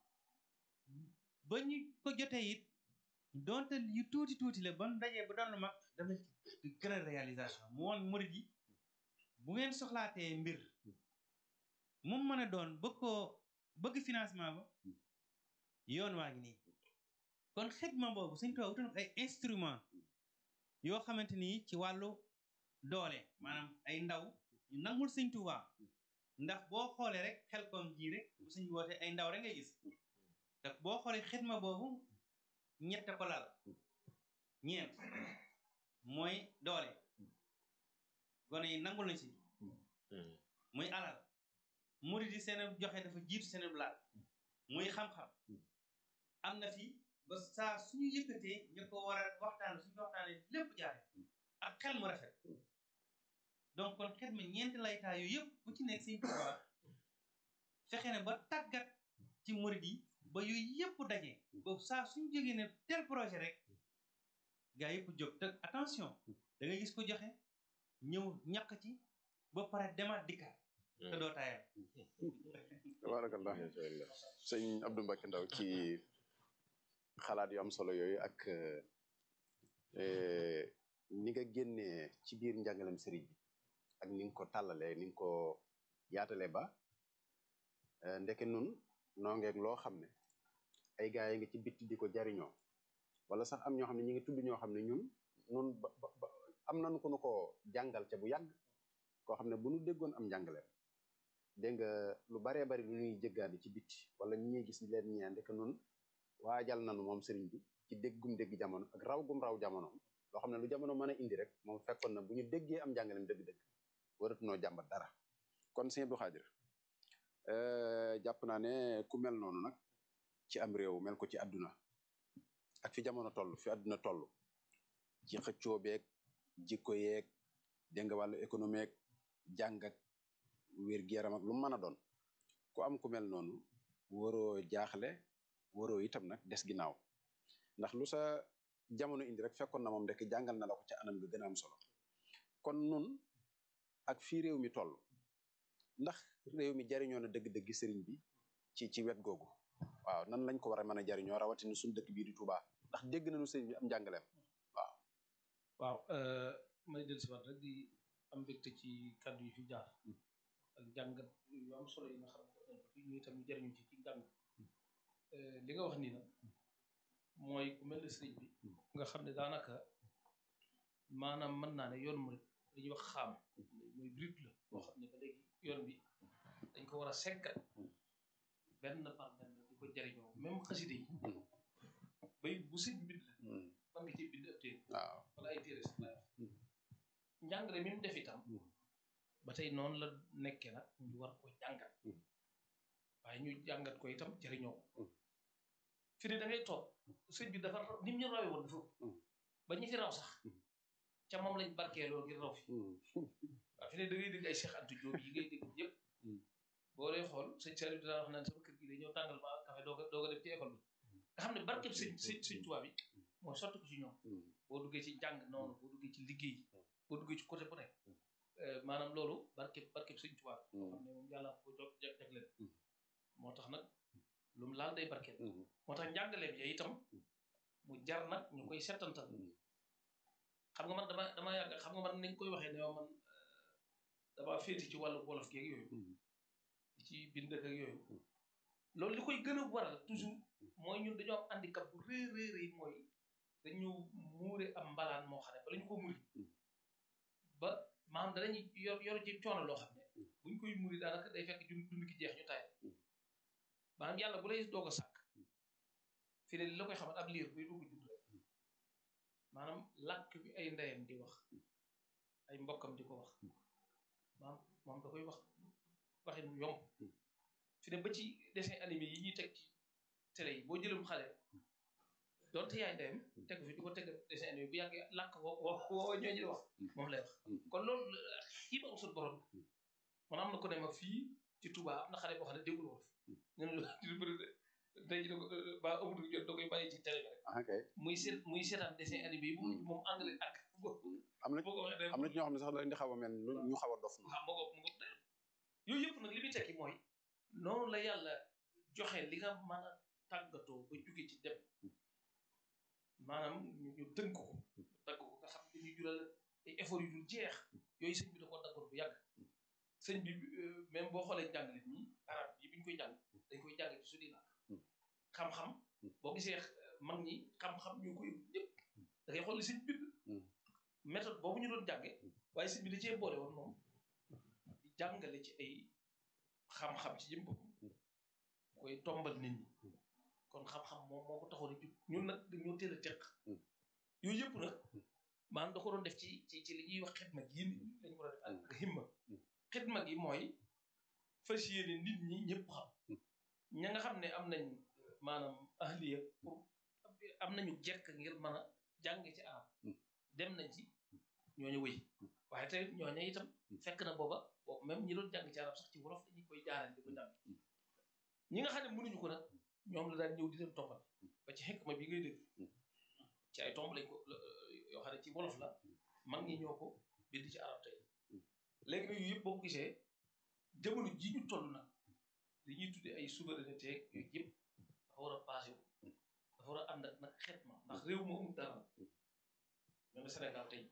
ba ñu ko jotee it donte yu tuuti tuuti la ba dajee ba doon lu mag dafa ci gën a réalisation mu woon murid yi bu ngeen soxlaatee mbir mu mën a doon bëgg koo bëgg financement ba yoon waa ngi nii kon xidma boobu suñ tubaab wutoon ay instrument yoo xamante ni ci wàllu doole maanaam ay ndaw ñu nangul sëñ Tuubaa ndax boo xoolee rek xel koom ji rek bu suñ wootee ay ndaw rek ngay gis te boo xoolee xidma boobu ñett ko lal ñeent mooy doole gone yi nangul nañ si muy alal murid yi seen joxe dafa jiitu seen laal muy xam-xam am na fi ba saa suñu yëkkatee ñu ko war a waxtaan suñu waxtaanee lépp jaare ak xel mu rafet donc kon xel mi ñeenti laytaa yooyu yëpp bu ci nekk Sëñ Tuubaa fexe ne ba tàggat ci murid yi ba yooyu yëpp daje ba saa suñu jógee ne tel projet rek gaa yëpp jóg te attention da nga gis ko joxe ñëw ñàkk ci ba pare demaat dikkaat te doo taayal tabarakallah sëñ Abdou Mbacke Ndaw ci xalaat yu am solo yooyu ak ni nga génnee ci biir njàngalem sëriñ bi ak ni nga ko tàllalee ni nga ko yaatale ba ndeke nun noo ngeeg loo xam ne ay gaa yi nga ci bitti di ko jariñoo wala sax am ñoo xam ne ñi ngi tudd ñoo xam ne ñun nun ba ba am nañu ko nu ko jàngal ca bu yàgg koo xam ne bu nu déggoon am njàngaleem dégg nga lu baree bari lu ñuy jëggaani ci bitti wala ñi ñuy gis leen ñee ndeke nun waajal nanu moom sëriñ bi ci déggum dégg jamono ak raw gum raw jamono loo xam ne lu jamono mën a indi rek moom fekkoon na bu ñu déggee am njàngaleem dëgg-dëgg waratunoo jàmbat dara kon sëñ Abdou Khadir jàpp naa ne ku mel noonu nag ci am réew mel ko ci àdduna ak fi jamono toll fi àdduna toll ci xëccoo beeg jikko yeeg dégg nga wàllu économie ak jàng ak wér-gu-yaram ak lu mu mën a doon ku am ku mel noonu waroo jaaxle waroo itam nag des ginnaaw ndax lu sa jamono indi rek fekkoon na moom rek jàngal na la ko ca anam ga gën a am solo kon nun ak fii réew mi toll ndax réew mi jariñoo na dëgg-dëgg sëriñ bi ci ci wet googu waaw nan lañ ko war a mën a jariñoo rawatina suñu dëkk bii di Touba ndax dégg nañu sëriñ bi am njàngaleem waaw waaw may del si waat rek di am mbégte ci kàddu yi fi jaar ak jàngat yu am solo yi nga xam ne def nañ ko fi ñu itam ñu jariñu ci ci jàng li nga wax nii nag mooy ku mel ne sëriñ bi nga xam ne daanaka maanaam mën naa ne yoon mu rek li ñuy wax xaam mooy brut la boo xam ne ba léegi yoon bi dañ ko war a seggat benn par benn di ko jariñoo même xaside yi bay bu sëñ bind la man nga ci bind ab téere waaw wala ay téere sax laay wax njàngale mi mu def itam ba tey noonu la nekkee nag ñu war ko jàngat waaye ñu jàngat ko itam jariñoo ko fi ne da ngay toog sëñ bi dafa ni mu ñu rawee woon dafa ba ñi fi raw sax ca moom lañ barkeeloo ngir raw fi waaw fi ne da ngay dégg ay Cheikh Anta Diop yi ngay dégg yëpp boo dee xool sëñ Saliou dinaa wax naan sama kër gi de ñëw tàngal ma café doo ko doo ko dem ci école bi nga xam ne barkeb sëñ sëñ sëñ tubaab bi mooy sotti ko ci ñoom boo duggee ci jàng noonu boo duggee ci liggéey boo duggee ci côté bu nekk maanaam loolu barkeb barkeb sëñ tubaab boo xam ne moom yàlla ko jog jagleel moo tax nag lu mu laal day barkeel moo tax njàngaleem ya itam mu jar nag ñu koy settantal xam nga man dama dama yàgg xam nga man nañ koy waxee ne man dama féeti ci wàllu wolof geeg yooyu ci bind ak yooyu loolu li koy gën a waral toujours mooy ñun dañoo am handicap bu rëy rëy rëy mooy dañu muure am mbalaan moo xam ne bala ñu ko muri ba maanaam danañu yor yor ci coono loo xam ne buñ koy muri daanaka day fekk dund dund ki jeex ñu taay maanaam yàlla bu lay doog a sàkk fi ne li la koy xamal ab liir buy dugg judd rek maanaam làkk bi ay ndeyam di wax ay mbokkam di ko wax maanaam moom da koy wax waxin mu yomb fi ne ba ci dessin animé yi ñuy teg ci télé yi boo jëlum xale doonte yaay ndeyam teg fi di ko teg dessin animé bu yàggee làkk woo woo woo ñooñu di wax moom lay wax kon loolu xii ba am sut borom man am na ko ne ma fii ci Touba am na xale boo xam ne déggul wolof ñu ne lu bëri tey jii ko ba amul jot da koy bàyyi ci télé bi rek ok muy seet muy seetaan dessin animé yi moom anglais ak am na boo ko waxee am na ci ñoo xam ne sax da leen di xaw a mel lu ñu xaw a dof ah moo ko mu ko yooyu yëpp nag li muy tekki mooy noonu la yàlla joxe li nga mën a tàggatoo ba jóge ci dem maanaam ñu ñu tënk ko dagg ko nga xam ne ñu jural ay effort yu dul jeex yooyu sëñ bi da koo daggoon bu yàgg sëñ bi même boo xoolee jàngale mi arab yi bi ñu koy jàng dañ koy jàng ci suñuy làkk xam-xam boo gisee mag ñi xam-xam ñoo koy ñëpp da ngay xool li sëñ bind méthode boobu ñu doon jànge waaye sëñ bi da cee boole woon moom di jàngale ci ay xam-xam ci jëm boppam koy tombal nit ñi kon xam-xam moom moo ko taxoon a jub ñun nag dañoo teel a teq yooyu yëpp nag maanaam da ko doon def ci ci ci li ñuy wax xidma gi yéen lañ ko doon def ak himma xidma gi mooy fas yéene nit ñi ñëpp xam ña nga xam ne am nañ maanaam ahliya pour am nañu jekk ngir mën a jàng ci arab dem nañ ci ñooñu wëy waaye tey ñooñu itam fekk na booba boobu même ñi doon jàng ci arab sax ci wolof dañuy koy jaarale di ko jàng ñi nga xam ne mënuñu ko nag ñoom la daan ñëw di leen toppal ba ci xekk ma bi ngay dégg ci ay tomb lañ ko yoo xam ne ci wolof la mag ñi ñoo ko bind ci arab tey léegi nag yu yëpp boo ko gisee jamono ji ñu toll nag li ñuy tuddee ay souveraineté yooyu yëpp dafa war a passé wu dafa war a ànd ak nag xeet ma ndax réew moo amul dara ñoom Sénégal tey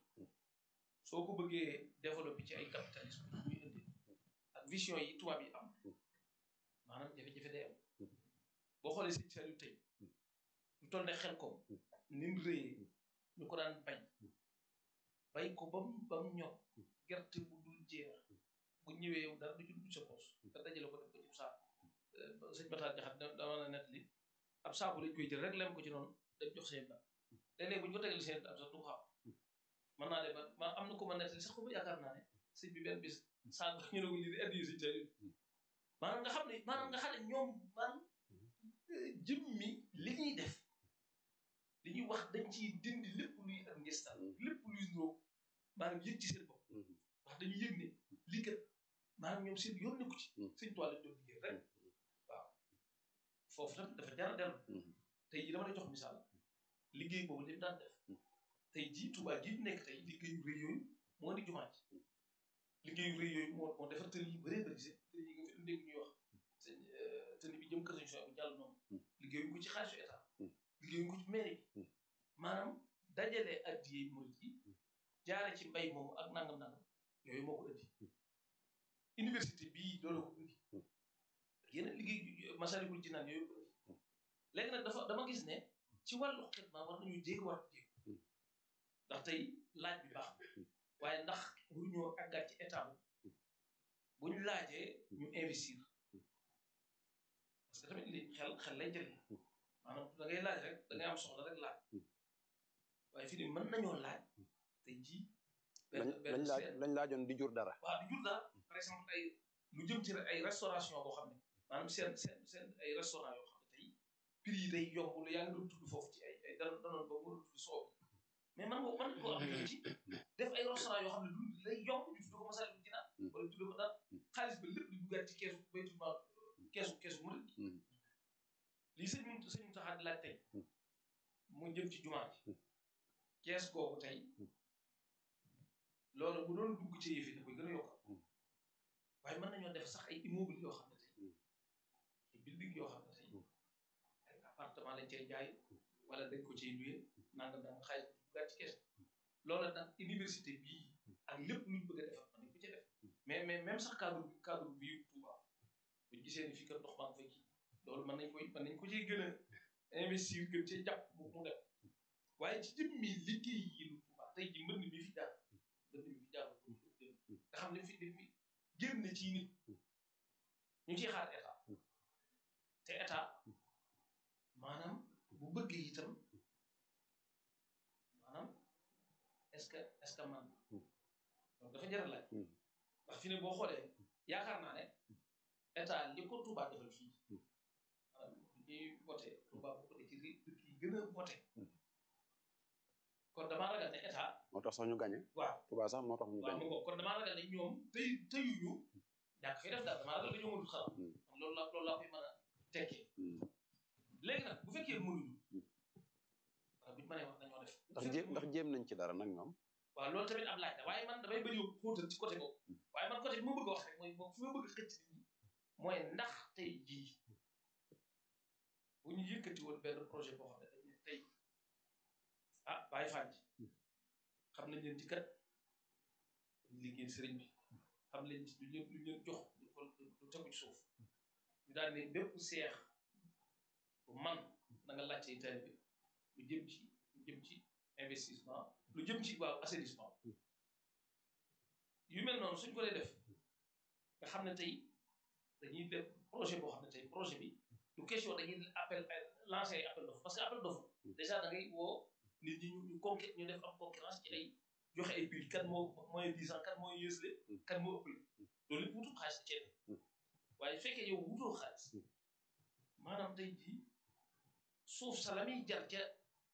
soo ko bëggee développé ci ay capitalisme muy indi ak vision yi tubaab yi am maanaam jafe-jafe day am boo xoolee sëñ Saliou tey lu toll ne xel ko ni mu rëyee ñu ko daan bañ bay ko ba mu ba mu ñor gerte bu dul jeex bu ñëwee yow dara du ci dugg sa poos nga dajale ko def ko ci saako sëñ Bataar Jaxat dama na net li ab saako lañ koy jël rek lem ko ci noonu dañ jox seen daal léeg-léeg bu ñu ko tegal seen daal sax du xam mën naa de ba ma am na ko ma net li sax ko ba yaakaar naa ne sëñ bi benn bis saako ñu ne ko lii di addi sëñ Saliou maanaam nga xam ne maanaam nga xam ne ñoom man jëmmi li ñuy def li ñuy wax dañ ciy dindi lépp luy ak ngistal lépp luy nuroo maanaam yëg ci seen bopp wax dañuy yëg ne lii kat maanaam ñoom seen yoon nekku ci sëñ toile lañ doon liggéey rek waaw foofu tam dafa jar a dellu tey jii dama lay jox misaal liggéey boobu li mu daan def tey jii Tuubaa jii ñu nekk tey liggéeyu rëy yooyu moo di jumaa ji liggéeyu rëy yooyu moo moo defar tëli yu bëree bëri si tëli yi nga fi dégg ñuy wax sëñ tëli bi jëm kër sëñ Sow bu jàll noonu liggéeyuñ ko ci xaalisu état liggéeyuñ ko ci mairie bi maanaam dajale addiyey murit yi jaare ci mbay moomu ak nangam nangam yooyu moo ko indi université bii loolu ko indi yeneen liggéey Masalikul Jinaan yooyu ko indi léegi nag dafa dama gis ne ci wàllu xidma war nañu jéeg war jéeg ndax tey laaj bi baax waaye ndax waruñoo àggaat ci état bu ñu laajee ñu investir parce que tamit li xel xel lay jëlee maanaam da ngay laaj rek da ngay am soxla rek laaj waaye fii nii mën nañoo laaj tey jii. lañ lañ laaj lañ laajoon di jur dara. waaw di jur dara par exemple ay lu jëm ci ay restauration boo xam ne maanaam seen seen seen ay restaurant yoo xam ne tey prix yi day yomb lu yaa ngi doon tudd foofu ci ay ay dara danoon ba mu tudd soow mais man nga man koo am ci def ay restaurant yoo xam ne du lay yomb ñu tudd ko Masaalikul Jinaan wala tudd ko daal xaalis ba lépp di duggaat ci keesu baytul maal keesu keesu murid lii sëñ mu sëñ mu taxaat laaj tey mu jëm ci jumaa ji kees googu tey loolu bu doon dugg ci yëf yi da koy gën a yokkal waaye mën nañoo def sax ay immeuble yoo xam ne tey ay building yoo xam ne tey ay appartement lañ cay jaay wala dañ ko ciy luye nangam nangam xaalis bu duggaat ci kees loolu nag université bii ak lépp luñ bëgg a defar mën nañ ko ci def mais mais même sax cadre cadre bii Touba buñ gisee ni fii kat ndox maa ngi fay kii loolu mën nañ koy mën nañ ko ciy gën a investir gën cee jàpp mu mu def waaye ci jëmmi liggéey yi lu Touba tey ji mbënd mi fi jaar mbënd mi fi jaar nga xam ne fi dañ fi génn ci nit ñu ciy xaar état te état maanaam bu bëggee itam maanaam est-ce que est-ce que man donc dafa jar laaj ndax fi ne boo xoolee yaakaar naa ne état li ko Touba defal fii maanaam ñuy voté Touba bokk na ci dëkk yi gën a voté kon damaa ragal ne état. moo tax sax ñu gagné. waaw Touba sax moo tax ñu gagné. waaw kon damaa ragal ne ñoom tey teyuñu ñàkk fi def daal damaa ragal dañoo mënul xalaat. loolu la loolu laa koy mën a tekkee. léegi nag bu fekkee mënuñu. waaw bu ñu mënee wax dañoo def. ndax jéem ndax jéem nañ ci dara nag ñoom. waaw loolu tamit am laaj la waaye man damay bëri xóotal ci côté boobu. waaye man côté bi ma bëgg a wax rek mooy moom fi ma bëgg a xëcc nit ñi mooy ndax tey jii bu ñu yëkkati woon benn projet boo xam ne dañuy tey ah bàyyi fànn xam nañ leen ci kat ñu liggéey sëriñ bi xam leen ci lu leen lu leen jox lu ko lu tegu ci suuf ñu daal ne bépp seex bu man na nga laajte teel bi lu jëm ci lu jëm ci investissement lu jëm ci waaw assainissement yu mel noonu suñ ko dee def nga xam ne tey dañuy def projet boo xam ne tey projet bi du question dañuy appel lancer ay appel d'offre parce que appel d'offre déjà da ngay woo nit ñi ñu ñu conqué ñu def am concurrence ci ay joxe ay prix kan moo mooy dix ans kan mooy yësle kan moo ëppale loolu lépp wutul xaalis ci waaye fekkee yow wutoo xaalis maanaam tey jii suuf sa la muy jar ca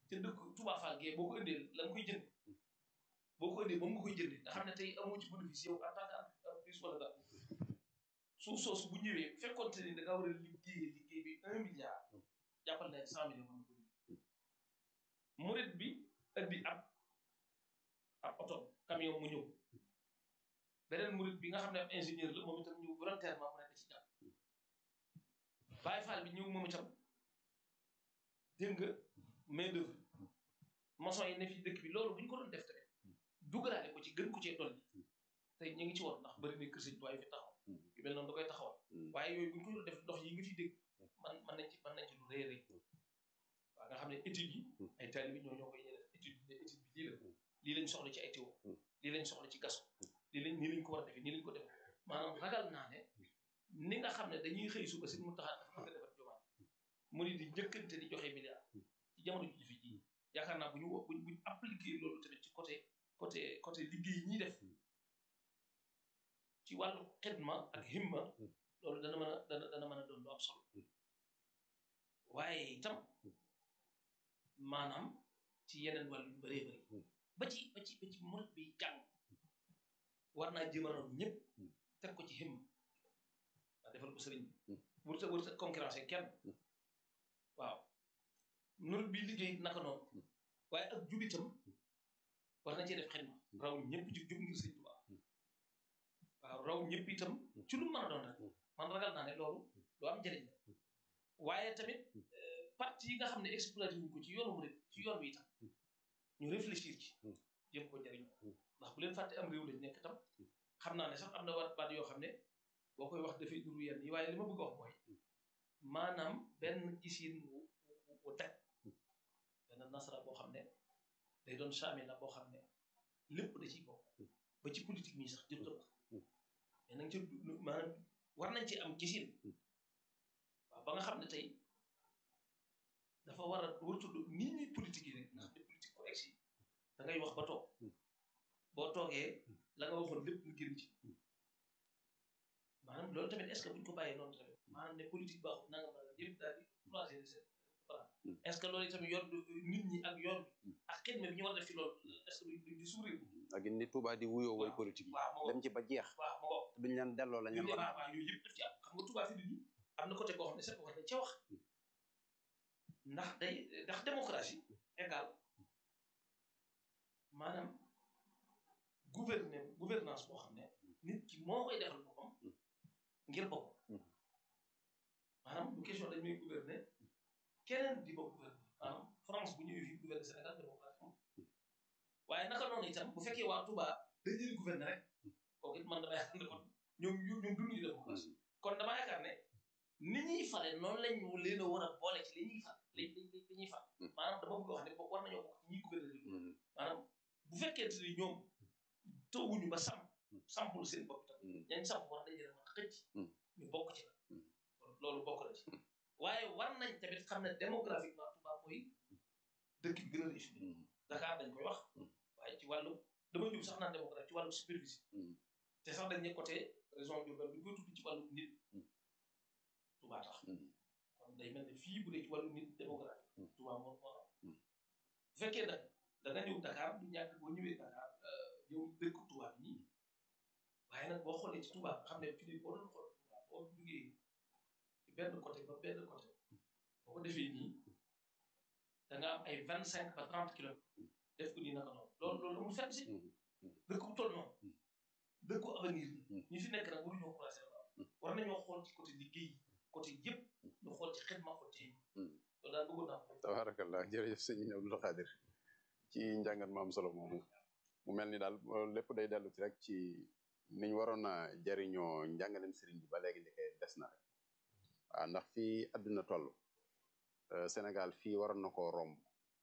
te dëkk Touba Fall gee boo ko indee la nga koy jënd boo ko indee moom nga koy jëndee nga xam ne tey amoo ci bénéfice yow en tant que entreprise wala dara suuf soosu bu ñëwee fekkoon te ni da nga war a liggéey liggéey bi un milliard jàppal ne cent millions mën na ko murit bi indi ab ab oto camion mu ñëw beneen murit bi nga xam ne ab ingénieur la moom itam ñëw volontairement mu ne da ci jàpp Baye Fall bi ñëw moom itam dégg nga main d'œuvre maçon yi ne fi dëkk bi loolu bu ñu ko doon def tamit dugalaale ko ci gën ko cee dolli tey ñu ngi ci woon ndax bëri na kër sëñ tuwaay fi taxaw yu mel noonu da koy taxawal waaye yooyu bu ñu ko doon def ndox yi nga fi dégg man man nañ ci mën nañ ci lu rëy rëy waaw nga xam ne études yi ay taalibe ñoo ñoo koy def étude ne étude bi lii la lii lañ soxla ci ay tuyau lii lañ soxla ci gaso lii lañ nii lañ ko war a defee nii lañ ko defee maanaam ragal naa ne ni nga xam ne dañuy xëy suba si mu taxaat dafa bëgg a defar jumaa mu ni di njëkkante di joxe milliard ci jamono ji fi ji yaakaar naa bu ñu buñ buñ appliqué loolu tamit ci côté côté côté liggéey ñiy def ci wàllu xidma ak himma loolu dana mën a dana dana mën a doon lu am solo waaye itam maanaam ci yeneen wàll yu bëree bëri ba ci ba ci ba ci murit bi jàng war naa jëmanoon ñëpp teg ko ci himma waa defal ko sëriñ bi wërta wërta concurrence kenn waaw murit bi liggéey naka noonu waaye ak jubitam war na cee def xidma raw ñëpp ci jub ngir sëñ Tuubaa waaw raw ñëpp itam ci lu mën a doon rek man ragal naa ne loolu lu am njëriñ la waaye tamit parti yi nga xam ne exploité wuñ ko ci yoonu murit ci yoon wi itam ñu réfléchir ci jëm ko njëriñoo ndax bu leen fàtte am réew lañ nekk tam xam naa ne sax am na waat baat yoo xam ne boo koy wax dafay duru yenn yi waaye li ma bëgg a wax mooy maanaam benn gisin wu wu teg benn nasara boo xam ne day doon saami la boo xam ne lépp da ciy bokk ba ci politique mi sax jëm ta wax mais nag ci maanaam war nañ ci am gisin waaw ba nga xam ne tey dafa war a war tudd nit ñi politique yi rek nga xam ne politique ko egsi da ngay wax ba toog boo toogee la nga waxoon lépp nga génn ci maanaam loolu tamit est ce que buñ ko bàyyee noonu tamit maanaam ne politique baaxul nanga ma yëpp daal di croiser seen bras est ce que loolu tamit yoon nit ñi ak yoon bi ak xidma bi ñu war a def ci loolu est ce que duñ di suuree ak ni Touba di wuyoo woy politique waaw ma dem ci ba jeex waaw ma ko duñ leen delloo la ñu yooyu war a waaw yooyu yëpp daf ci am xam nga Touba fi nit ñi am na côté boo xam ne sax war nañ ca wax ndax day ndax démocratie égal maanaam gouverner gouvernance boo xam ne nit ki moo koy defal boppam ngir boppam maanaam du question dañ may gouverner keneen di bokk gouverner maanaam France bu ñëwee fii gouverner Sénégal démocratie moom waaye naka noonu itam bu fekkee waa Touba dañ leen gouverner rek kooku it man damay yaakaar ne kon ñoom ñoom dunduñu démocratie kon dama yaakaar ne ni ñuy fale noonu lañ leen a war a boole ci li ñuy fal li li li ñuy fal maanaam dama bëgg a wax ne war nañoo bokk ci ñuy gouverner réew maanaam bu fekkente ni ñoom tawuñu ba samp sampul seen bopp tam ñañ samp war nañ leen a mën a xëcc ñu bokk ci la loolu bokk na ci waaye war nañ tamit xam ne démographiquement Touba mooy dëkk bi gën a riche Dakar dañ koy wax waaye ci wàllu dama jub sax naan démographie ci wàllu superficie te sax dañ ne côté région Diourbel bu ñu koy tudd ci wàllu nit Touba tax kon day mel ne fii bu dee ci wàllu nit démographie Touba moo moo am bu fekkee nag da nga ñëw Dakar du ñàkk boo ñëwee Dakar yow dëkk Touba bi nii waaye nag boo xoolee ci Touba xam ne fii boo doon xool Touba boo jugee ci benn côté ba benn côté boo ko defee nii da nga am ay vingt cinq ba trente kilomètres def ko nii naka noonu loolu loolu amul fenn si dëkk bu toll noonu dëkku avenir bi ñi fi nekk nag waruñoo croiser war nañoo xool ci côté liggéey côté yëpp ñu xool ci xidma ko ci loolu daal bëggoon naa ko tabarakallah jërëjëf sëñ Abdou Khadir ci njàngat mu am solo moomu mu mel ni daal lépp day dellu ci rek ci niñ waroon a jariñoo njàngaleen sëriñ bi ba léegi ndekee des na rek waaw ndax fii àdduna toll Sénégal fii waroon na koo romb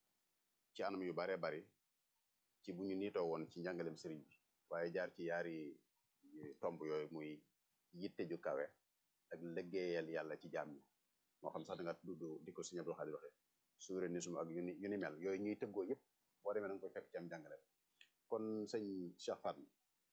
ci anam yu baree bari ci bu ñu niitoo woon ci njàngaleem sëriñ bi waaye jaar ci yaari tomb yooyu muy yitte ju kawe ak liggéeyal yàlla ci jaam ñi moo xam sax da nga tudd di ko sëñ Abdou Khadir waxe souverainisme ak yu ni yu ni mel yooyu ñuy tëggoo yëpp boo demee da nga koy fekk ci am jàngale kon sëñ Cheikh Fatma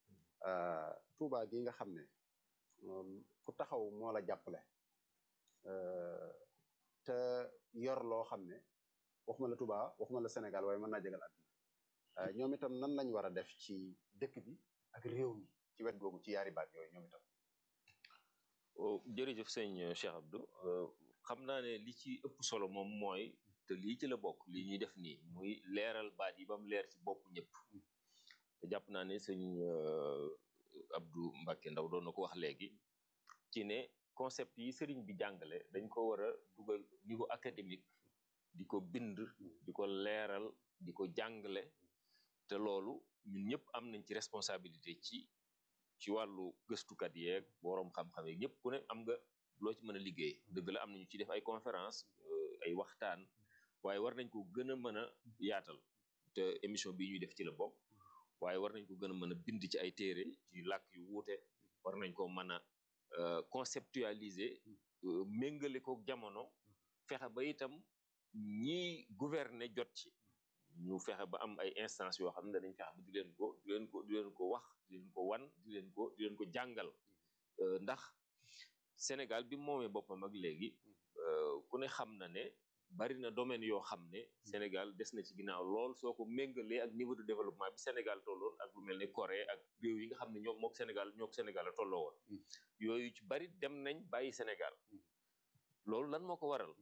Touba gi nga xam ne ku taxaw moo la jàppale te yor loo xam ne waxuma la Touba waxuma la Sénégal waaye mën naa jégal àdduna ñoom itam nan lañ war a def ci dëkk bi ak réew mi ci wet googu ci yaari baat yooyu ñoom itam jërëjëf sëñ Cheikh Abdou xam naa ne li ci ëpp solo moom mooy te lii ci la bokk li ñuy def nii muy leeral baat yi ba mu leer ci bopp ñëpp jàpp naa ne sëñ Abdou Mbacke Ndaw doon na ko wax léegi ci ne concept yi sëriñ bi jàngale dañ ko war a dugal niveau académique di ko bind di ko leeral di ko jàngale te loolu ñun ñëpp am nañ ci responsabilité ci ci wàllu gëstukat yeeg boroom xam-xam yeeg ñëpp ku ne am nga loo ci mën a liggéey dëgg la am nañu ci def ay conférence ay waxtaan waaye war nañ ko gën a mën a yaatal te émission bi ñuy def ci la bokk waaye war nañ ko gën a mën a bind ci ay téere ci làkk yu wuute war nañ ko mën a conceptualiser méngale ko jamono fexe ba itam ñi gouverner jot ci ñu fexe ba am ay instance yoo xam ne dañ fexe ba di leen ko di leen ko di leen ko wax di leen ko wan di leen ko di leen ko jàngal ndax Sénégal bi moomee boppam ak léegi ku ne xam na ne bari na domaine yoo xam ne Sénégal des na ci ginnaaw lool soo ko méngalee ak niveau de développement bi Sénégal tolloon ak lu mel ne Corée ak réew yi nga xam ne ñoom mook Sénégal ñook Sénégal a tolloo woon yooyu ci bari dem nañ bàyyi Sénégal loolu lan moo ko waral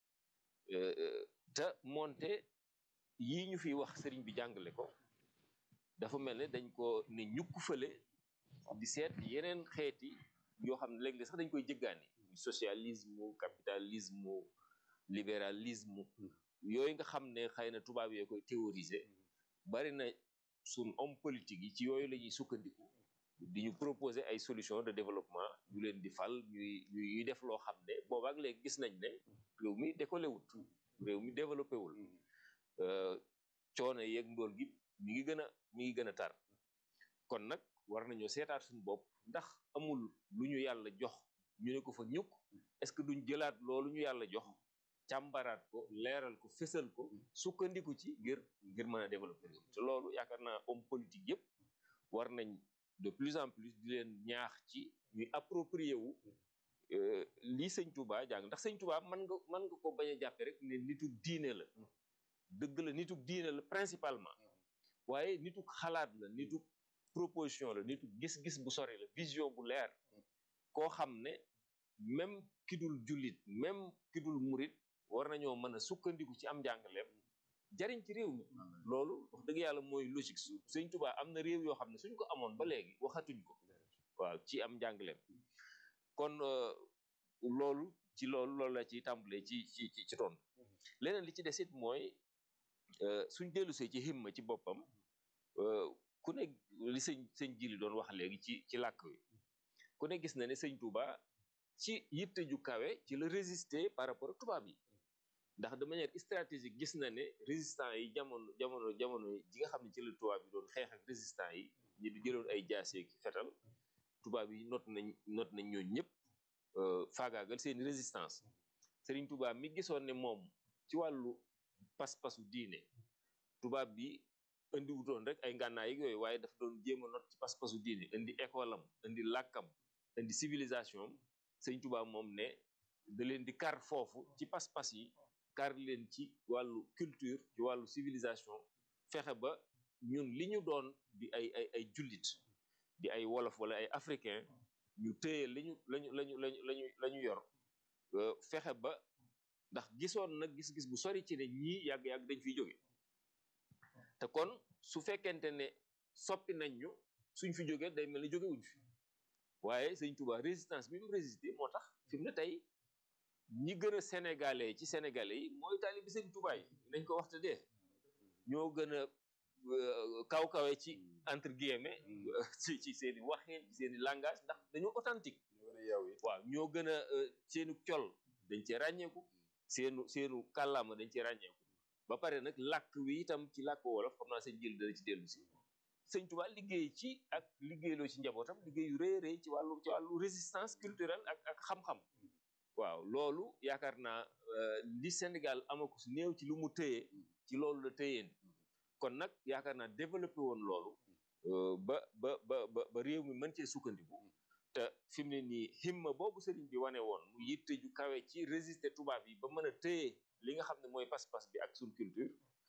te moonte yii ñu fiy wax sëriñ bi jàngale ko dafa mel ne dañ ko ne ñukk fële di seet yeneen xeeti yoo xam ne léegi sax dañ koy jëggaani socialisme capitalisme libéralisme yooyu nga xam ne xëy na tubaab yee koy théoriser bari na suñ homme politique yi ci yooyu la ñuy sukkandiku di ñu proposer ay solution de développement ñu leen di fal ñuy ñuy def loo xam ne boobaak léegi gis nañ ne réew mi décollé wut réew mi développé wul coono yeeg ndóol gi mi ngi gën a mi ngi gën a tar kon nag war nañoo seetaat suñu bopp ndax amul lu ñu yàlla jox ñu ne ko fa ñukk est-ce que duñ jëlaat loolu ñu yàlla jox càmbaraat ko leeral ko fësal ko sukkandiku ci ngir ngir mën a développer réew te loolu yaakaar naa homme politique yëpp war nañ de plus en plus di leen ñaax ci ñuy approprier wu lii sëñ Touba jàng ndax sëñ Touba mën nga mën nga ko bañ a jàppe rek ne nitu diine la dëgg la nitu diine la principalement waaye nitu xalaat la nitu proposition la nitu gis-gis bu sori la vision bu leer koo xam ne même ki dul jullit même ki dul murit war nañoo mën a sukkandiku ci am njàngaleem jariñ ci réew mi loolu wax dëgg yàlla mooy logique su sëñ Touba am na réew yoo xam ne suñ ko amoon ba léegi waxatuñ ko waaw ci am njàngaleem kon loolu ci loolu loolu la ci tàmbalee ci ci ci ton leneen li ci desit mooy suñ dellusee ci himma ci boppam ku ne li sëñ sëñ jili doon wax léegi ci ci làkk wi ku ne gis na ne sëñ Touba ci yitte ju kawe ci la résister par rapport ak tubaab yi ndax de manière stratégique gis na ne résistant yi jamono jamono jamono ji nga xam ne ci la tubaab yi doon xeex ak résistant yi ñi di jëloon ay jaasee ki fetal tubaab yi not nañ not nañ ñooñu ñëpp faagaagal seeni résistance Serigne Touba mi gisoon ne moom ci wàllu pas-pasu diine tubaab bi indi wutoon rek ay ngànnaay yi yooyu waaye dafa doon jéem a not ci pas-pasu diine indi école am indi làkkam indi civilisation am Serigne Touba moom ne da leen di kar foofu ci pas-pas yi kar leen ci wàllu culture ci wàllu civilisation fexe ba ñun li ñu doon di ay ay ay jullit di ay wolof wala ay africain ñu téye lañu lañu lañu lañu lañu la ñu yor fexe ba ndax gisoon nag gis-gis bu sori ci ne ñii yàgg-yàgg dañ fiy jóge te kon su fekkente ne soppi nañ ñu suñ fi jógee day mel ni jóge wuñ fi waaye sëñ Touba résistance bi mu résisté moo tax fi mu ne tey ñi gën a sénégalais ci sénégalais yi mooy taalibi sëñ Touba yi nañ ko waxte dee ñoo gën a kaw kawe ci entre guillemets ci ci seen i waxin ci seen i langage ndax dañoo authentique waaw ñoo gën a seenu col dañ cee ràññeeku seenu seenu kàllaama dañ cee ràññeeku ba pare nag làkk wi itam ci làkk wolof xam naa sëñ jël dana ci dellu si sëñ Tuubaa liggéey ci ak liggéeyloo ci njabootam liggéey yu rëy rëy ci wàllu ci wàllu résistance culturelle ak ak xam-xam waaw loolu yaakaar naa li Sénégal amako si néew ci lu mu tëye ci loolu la tëyeen kon nag yaakaar naa développé woon loolu ba ba ba ba réew mi mën cee sukkandiku te fi mu ne nii himma boobu sëriñ bi wane woon mu yitte ju kawe ci résister tubaab yi ba mën a téye li nga xam ne mooy pas-pas bi ak suñ culture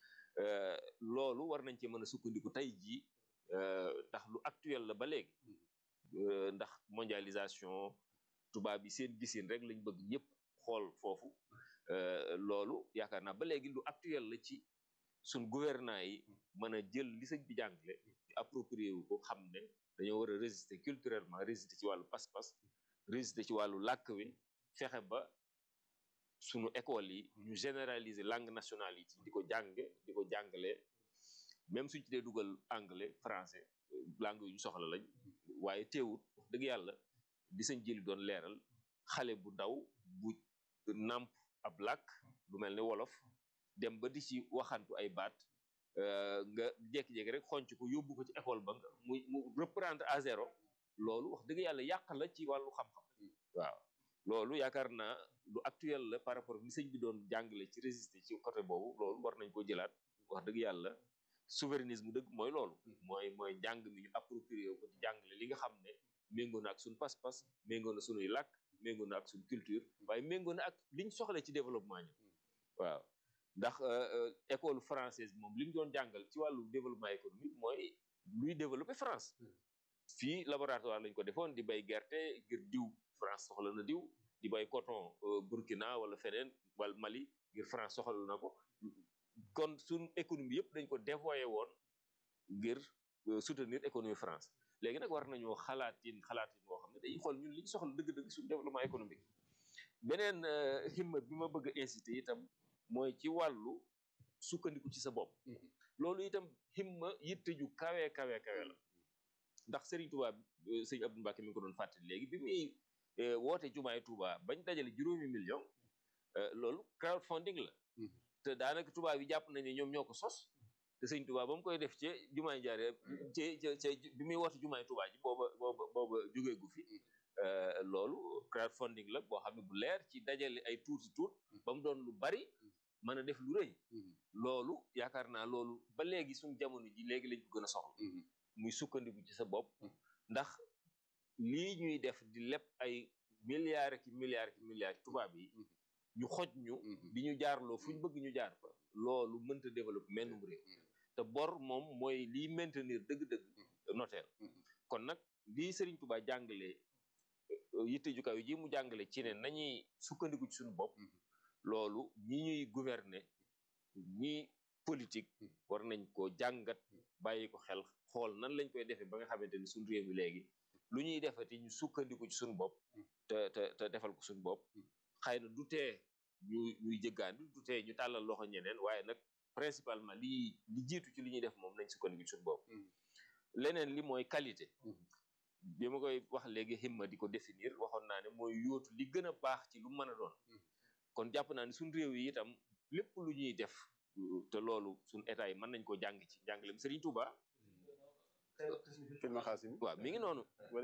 loolu war nañ ci mën a sukkandiku tey jii ndax lu actuel la ba léegi ndax mondialisation tubaab bi seen gisin rek lañ bëgg ñëpp xool foofu loolu yaakaar naa ba léegi lu actuel la ci suñ gouvernant yi mën a jël li sëñ bi jàngale approprié wu ko xam ne dañoo war a résister culturellement résister ci wàllu pas-pas résister ci wàllu làkk wi fexe ba sunu école yi ñu généraliser langue nationale yi ci di ko jànge di ko jàngale même suñ ci dee dugal anglais français langue yu ñu soxla lañ waaye teewut wax dëgg yàlla di sañ jëli doon leeral xale bu ndaw bu nàmp ab làkk lu mel ne wolof dem ba di ci waxantu ay baat nga jékki-jékki rek xonc ko yóbbu ko ci école ba nga muy mu reprendre à zéro loolu wax dëgg yàlla yàq la ci wàllu xam-xam waaw loolu yaakaar naa lu actuel la par rapport ni sëñ bi doon jàngale ci résister ci côté boobu loolu war nañ ko jëlaat wax dëgg yàlla souverainisme dëgg mooy loolu mooy mooy njàng mi ñu approprié ko ci jàngale li nga xam ne méngoo na ak suñ pas-pas méngoo na suñuy làkk méngoo na ak suñ culture waaye méngoo na ak liñ soxla ci développement ñu waaw ndax école française moom li mu doon jàngal ci wàllu développement économique mooy luy développer France fii laboratoire lañ ko defoon di bay gerte ngir diw France soxla na diw di bay coton Burkina wala feneen wala Mali ngir France soxla na ko kon suñ économie yëpp dañ ko dévoyé woon ngir soutenir économie France léegi nag war nañoo xalaatin xalaatin moo xam ne dañuy xool ñun li ñu soxla dëgg-dëgg suñu développement économique beneen himma bi ma bëgg a incité itam mooy ci wàllu sukkandiku ci sa bopp loolu itam himma yitte ju kawe kawe kawe la ndax Serigne Touba sëñ Abdou Mbacke mi ngi ko doon fàttali léegi bi muy woote jumaay Touba bañ dajale juróomi million loolu crowdfunding la te daanaka Touba bi jàpp nañ ne ñoom ñoo ko sos te sëñ Touba ba mu koy def ci jumaay jaare ci ci bi muy woote jumaay Touba ji booba booba booba jógee gu fi loolu crowdfunding la boo xam ne bu leer ci dajale ay tuuti tuut ba mu doon lu bari mën a def lu rëy loolu yaakaar naa loolu ba léegi suñ jamono ji léegi lañ ko gën a soxla muy sukkandiku ci sa bopp ndax lii ñuy def di leb ay milliards ki milliards ki milliards tubaab yi ñu xoj ñu di ñu jaarloo fu ñu bëgg ñu jaar fa loolu mënta développer mennum réew te bor moom mooy liy maintenir dëgg-dëgg notaire kon nag lii Serigne Touba jàngale yitte ju kaw ji mu jàngale ci ne nañuy sukkandiku ci suñu bopp loolu ñi ñuy gouverner ñi politique war nañ ko jàngat bàyyi ko xel xool nan lañ koy defee ba nga xamante ni suñu réew mi léegi lu ñuy defati ñu sukkandiku ci suñu bopp te te te defal ko suñu bopp xëy na du tee ñu ñuy jëggaandi du tee ñu tàllal loxo ñeneen waaye nag principalement li li jiitu ci li ñuy def moom nañ sukkandiku ci suñu bopp leneen li mooy qualité bi ma koy wax léegi himma di ko définir waxoon naa ne mooy yóotu li gën a baax ci lu mën a doon kon jàpp naa ne suñ réew yi itam lépp lu ñuy def te loolu suñ état yi mën nañ ko jàng ci jàngalem Serigne Touba filma xaasim waaw mi ngi noonu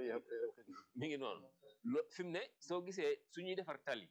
mi ngi noonu lo fi mu ne soo gisee suñuy defar tali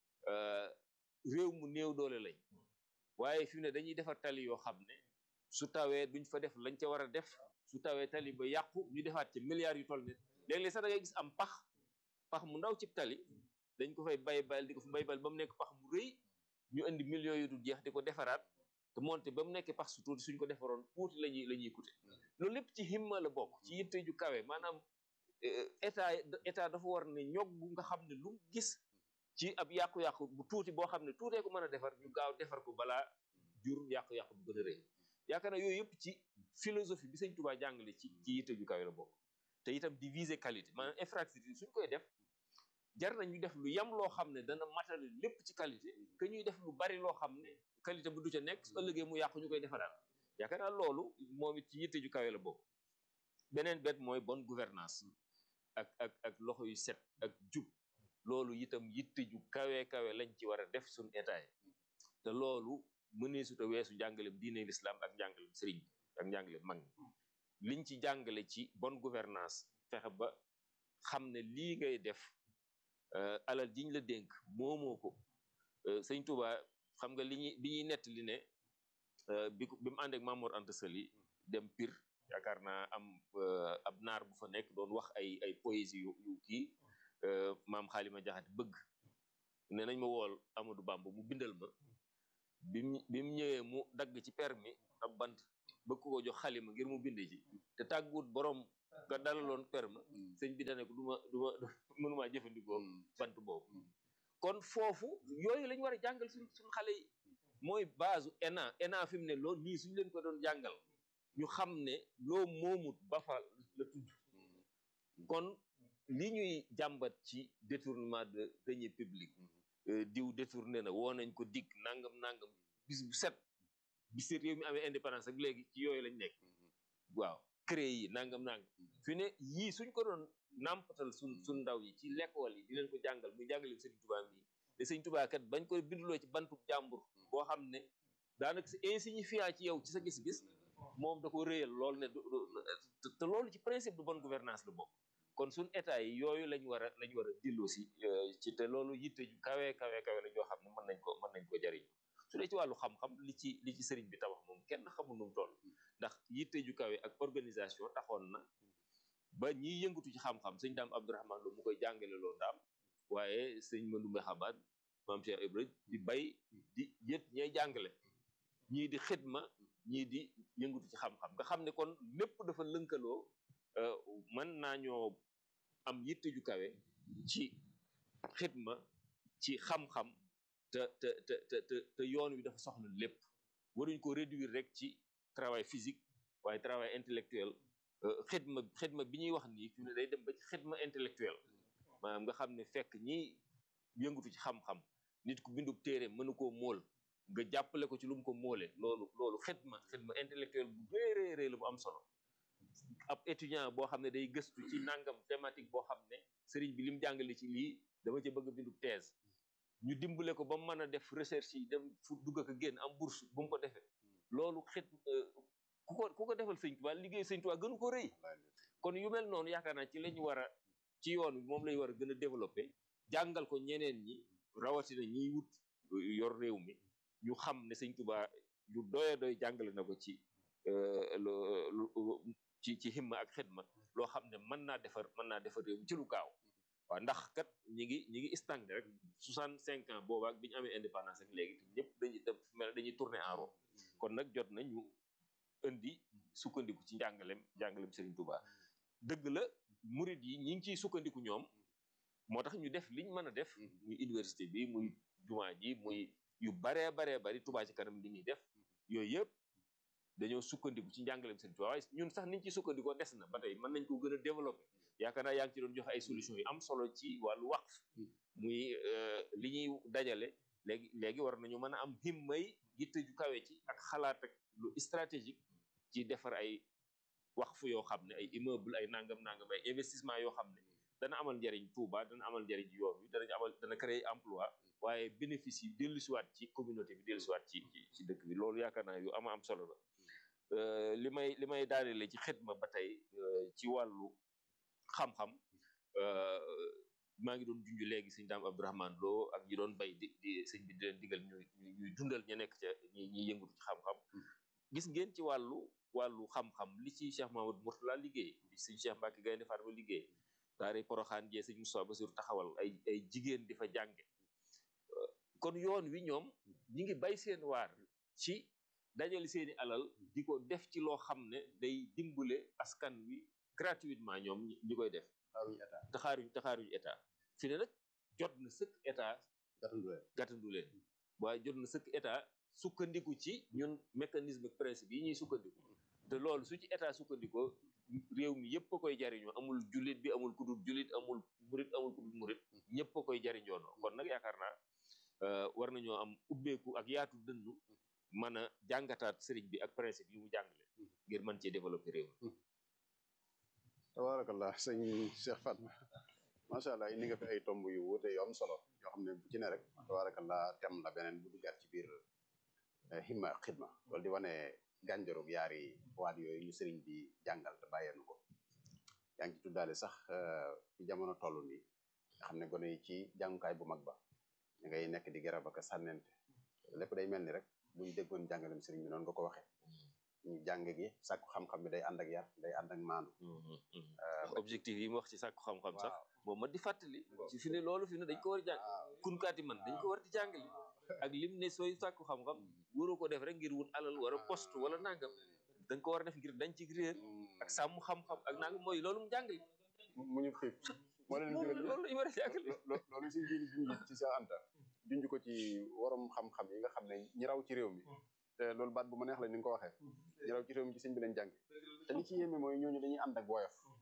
réew mu néew doole lañ waaye fi mu ne dañuy defar tali yoo xam ne su tawee duñ fa def lañ ca war a def su tawee tali ba yàqu ñu defaat ci milliards yu toll ne léeg-léeg sax da ngay gis am pax pax mu ndaw ci tali dañ ko fay bay bayal di ko fa bay bayal ba mu nekk pax mu rëy ñu indi millions yu du jeex di ko defaraat te monté ba mu nekk pax su tuuti suñ ko defaroon tuuti lañuy la ñuy coûter loolu lépp ci himma la bokk ci yitte ju kawe maanaam état état dafa war ne ñog gu nga xam ne lu mu gis ci ab yàqu-yàqu bu tuuti boo xam ne tuutee ko mën a defar ñu gaaw defar ko balaa jur yàqu-yàqu bu gën a rëy yaakaar naa yooyu yëpp ci philosophie bi sëñ Touba jàngale ci ci yitte ju kawe la bokk te itam di viser qualité maanaam infrastructure suñ koy def jar na ñu def lu yam loo xam ne dana matale lépp ci qualité que ñuy def lu bari loo xam ne qualité bu du ca nekk su ëllëgee mu yàqu ñu koy defaraat yaakaar naa loolu moom it ci yitte ju kawe la bokk beneen bet mooy bonne gouvernance ak ak ak loxo yu set ak jub loolu itam yitte ju kawe kawe lañ ci war a def suñ état yi te loolu mënee su ta weesu njàngalem diine l'islam ak njàngalem sëriñ bi ak njàngalem mag liñ ci jàngale ci bonne gouvernance fexe ba xam ne lii ngay def alal jiñ la dénk moomoo ko sëñ Touba xam nga li ñuy bi ñuy nett li ne bi bi mu ànd ak Mamour Anta Sali dem Pire yaakaar naa am ab naar bu fa nekk doon wax ay ay poésie yu yu kii maam xaalima jaxate bëgg ne nañ ma wool Amadou Bamba mu bindal ma bi mu bi mu ñëwee mu dagg ci permi ab bant bëgg ko jox xalima ngir mu bind ci te tàgguwut borom nga dalaloon perma sëñ bi dane ko du ma du ma mënumaa jëfandikoo bant boobu kon foofu yooyu lañ war a jàngal suñ suñ xale yi mooy base ENA ENA fi mu ne loolu nii suñ leen ko doon jàngal ñu xam ne loo moomut ba fa la tudd kon li ñuy jàmbat ci détournement de deniers publics diw détourné na woo nañ ko dikk nangam nangam bis bu set bis réew mi amee indépendance ak léegi ci yooyu lañ nekk waaw créé yi nangam nangam fi ne yii suñ ko doon nàmpatal suñ suñ ndaw yi ci l'école yi di leen ko jàngal muy jàngale sëñ Tuubaa mi te sëñ Tuubaa kat bañ koy binduloo ci bantu jàmbur boo xam ne daanaka c'est insignifiant ci yow ci sa gis-gis moom da ko réyal lool ne te loolu ci principe de bonne gouvernance la bokk kon suñ état yi yooyu lañ war a lañ war a dilloo si ci te loolu yitte ju kawe kawe kawe la joo xam ne mën nañ ko mën nañ ko jariñ su dee ci wàllu xam-xam li ci li ci sëriñ bi tabax moom kenn xamul nu mu toll ndax yitte ju kawe ak organisation taxoon na ba ñiy yëngatu ci xam-xam sëñ daam Abdourahman Lo mu koy jàngale loo daam waaye sëñ Mandumbe Xabaat maam Cheikh Ibrahima di bay di yët ñay jàngale ñii di xidma ñii di yëngatu ci xam-xam nga xam ne kon lépp dafa lënkaloo mën naa ñoo am yitte ju kawe ci xidma ci xam-xam te te te te te yoon wi dafa soxla lépp waruñ ko réduire rek ci travail physique waaye travail intellectuel xidma xidma bi ñuy wax nii fi ne day dem ba ci xidma intellectuel maanaam nga xam ne fekk ñi yëngatu ci xam-xam nit ku bindub téere mënu koo móol nga jàppale ko ci lu mu ko móole loolu loolu xidma xidma intellectuel bu réy réy la bu am solo ab étudiant boo xam ne day gëstu ci nangam thématique boo xam ne sëriñ bi lim jàngale ci lii dama ci bëgg a bindub thèse ñu dimbale ko ba mu mën a def recherche yi dem fu dugg ak génn am bourse bu mu ko defee loolu xit ku ko ku ko defal sëñ Tuubaa liggéey sëñ Tuubaa gënu ko rëy kon yu mel noonu yaakaar naa ci lañu war a ci yoon bi moom lañu war a gën a développé jàngal ko ñeneen ñi rawatina ñiy wut yor réew mi ñu xam ne sëñ Tuubaa lu doye doy jàngale na ko ci lu ci ci himma ak xidma loo xam ne mën naa defar mën naa defar réew mi ci lu gaaw waaw ndax kat ñi ngi ñi ngi stagné rek soixante cinq ans boobaak bi ñu amee indépendance ak léegi te ñëpp dañuy def mel dañuy tourner en rond kon nag jot na ñu indi sukkandiku ci njàngalem njàngalem Serigne Touba dëgg la murid yi ñi ngi ciy sukkandiku ñoom moo tax ñu def liñ mën a def muy université bi muy jumaa ji muy yu baree baree bari Touba ci kanam li ñuy def yooyu yëpp dañoo sukkandiku ci njàngalem Serigne Touba waaye ñun sax niñ ci sukkandikoo des na ba tey mën nañ ko gën a développer yaakaar naa yaa ngi ci doon joxe ay solutions yu am solo ci wàllu waqf muy li ñuy dajale léegi léegi war nañu mën a am himmay yitte ju kawe ci ak xalaat ak lu stratégique ci defar ay waqf yoo xam ne ay immeuble ay nangam nangam ay investissement yoo xam ne dana amal njariñ Touba dana amal njariñ yoon wi danañ amal dana créer emploi waaye bénéfice yi dellusiwaat ci communauté bi dellusiwaat ci ci dëkk bi loolu yaakaar naa yu ama am solo la li may li may daanele ci xidma ba tey ci wàllu xam-xam maa ngi doon junj léegi sëñ daam Abdourahman Lo ak ñi doon bay di di sëñ bi di leen digal ñuy ñuy dundal ña nekk ca ñi ñuy yëngatu ci xam-xam gis ngeen ci wàllu wàllu xam-xam li ci Cheikh Mamadou Mourtala liggéey li sëñ Cheikh Mbacke Gaynde Fatma liggéey daare Poroxaan jee sëñ Moussa Bassirou taxawal ay ay jigéen di fa jànge kon yoon wi ñoom ñi ngi bay seen waar ci dajale seeni alal di ko def ci loo xam ne day dimbale askan wi gratuitement ñoom ñi koy def taxaaruñ taxaaruñ état fi ne nag jot na sëkk état gàttandu leen waaye jot na sëkk état sukkandiku ci ñun mécanisme principe yi ñuy sukkandiku te loolu su ci état sukkandikoo réew mi yëpp a koy jariñoo amul jullit bi amul kudul jullit amul murit amul kudul murit ñëpp a koy jariñoonoo kon nag yaakaar naa war nañoo am ubbeeku ak yaatu dënnu mën a jàngataat sëriñ bi ak principe yi mu jàngale ngir mën cee développer réew mi tabarakallah sëñ Cheikh Fatma macha allah indi nga fi ay tomb yu wuute yu am solo yoo xam ne bu ci ne rek tabarakallah tem la beneen bu duggaat ci biir himma ak xidma loolu di wane gànjaroog yaari waat yooyu ñu sëriñ bi jàngal te bàyyeenu ko yaa ngi ci tuddaale sax ci jamono toll nii nga xam ne gone yi ci jàngukaay bu mag ba ñu ngay nekk di garab ak sànnente lépp day mel ni rek buñ déggoon jàngalem sëriñ bi noonu nga ko waxee ñu jàng gi sàkku xam-xam bi day ànd ak yar day ànd ak maandu objectif yi mu wax ci sàkku xam-xam sax moom ma di fàttali ci fi ne loolu fi ne dañ ko war a jàng kunkaati man dañ ko war di jàngali ak lim ne sooy sàkku xam-xam waroo ko def rek ngir wut alal wala poste wala nangam da nga ko war a def ngir dañ ci réer ak sàmm xam-xam ak nangam mooy loolu mu jàngale mu ñu xiif moo leen loolu loolu lañu war a jàngale loolu si jili junj ci Cheikh Anta junj ko ci warom xam-xam yi nga xam ne ñi raw ci réew mi te loolu baat bu ma neex la ni nga ko waxee ñi raw ci réew mi ci sëñ bi lañ jàng te li ci yéeme mooy ñooñu dañuy ànd ak woyof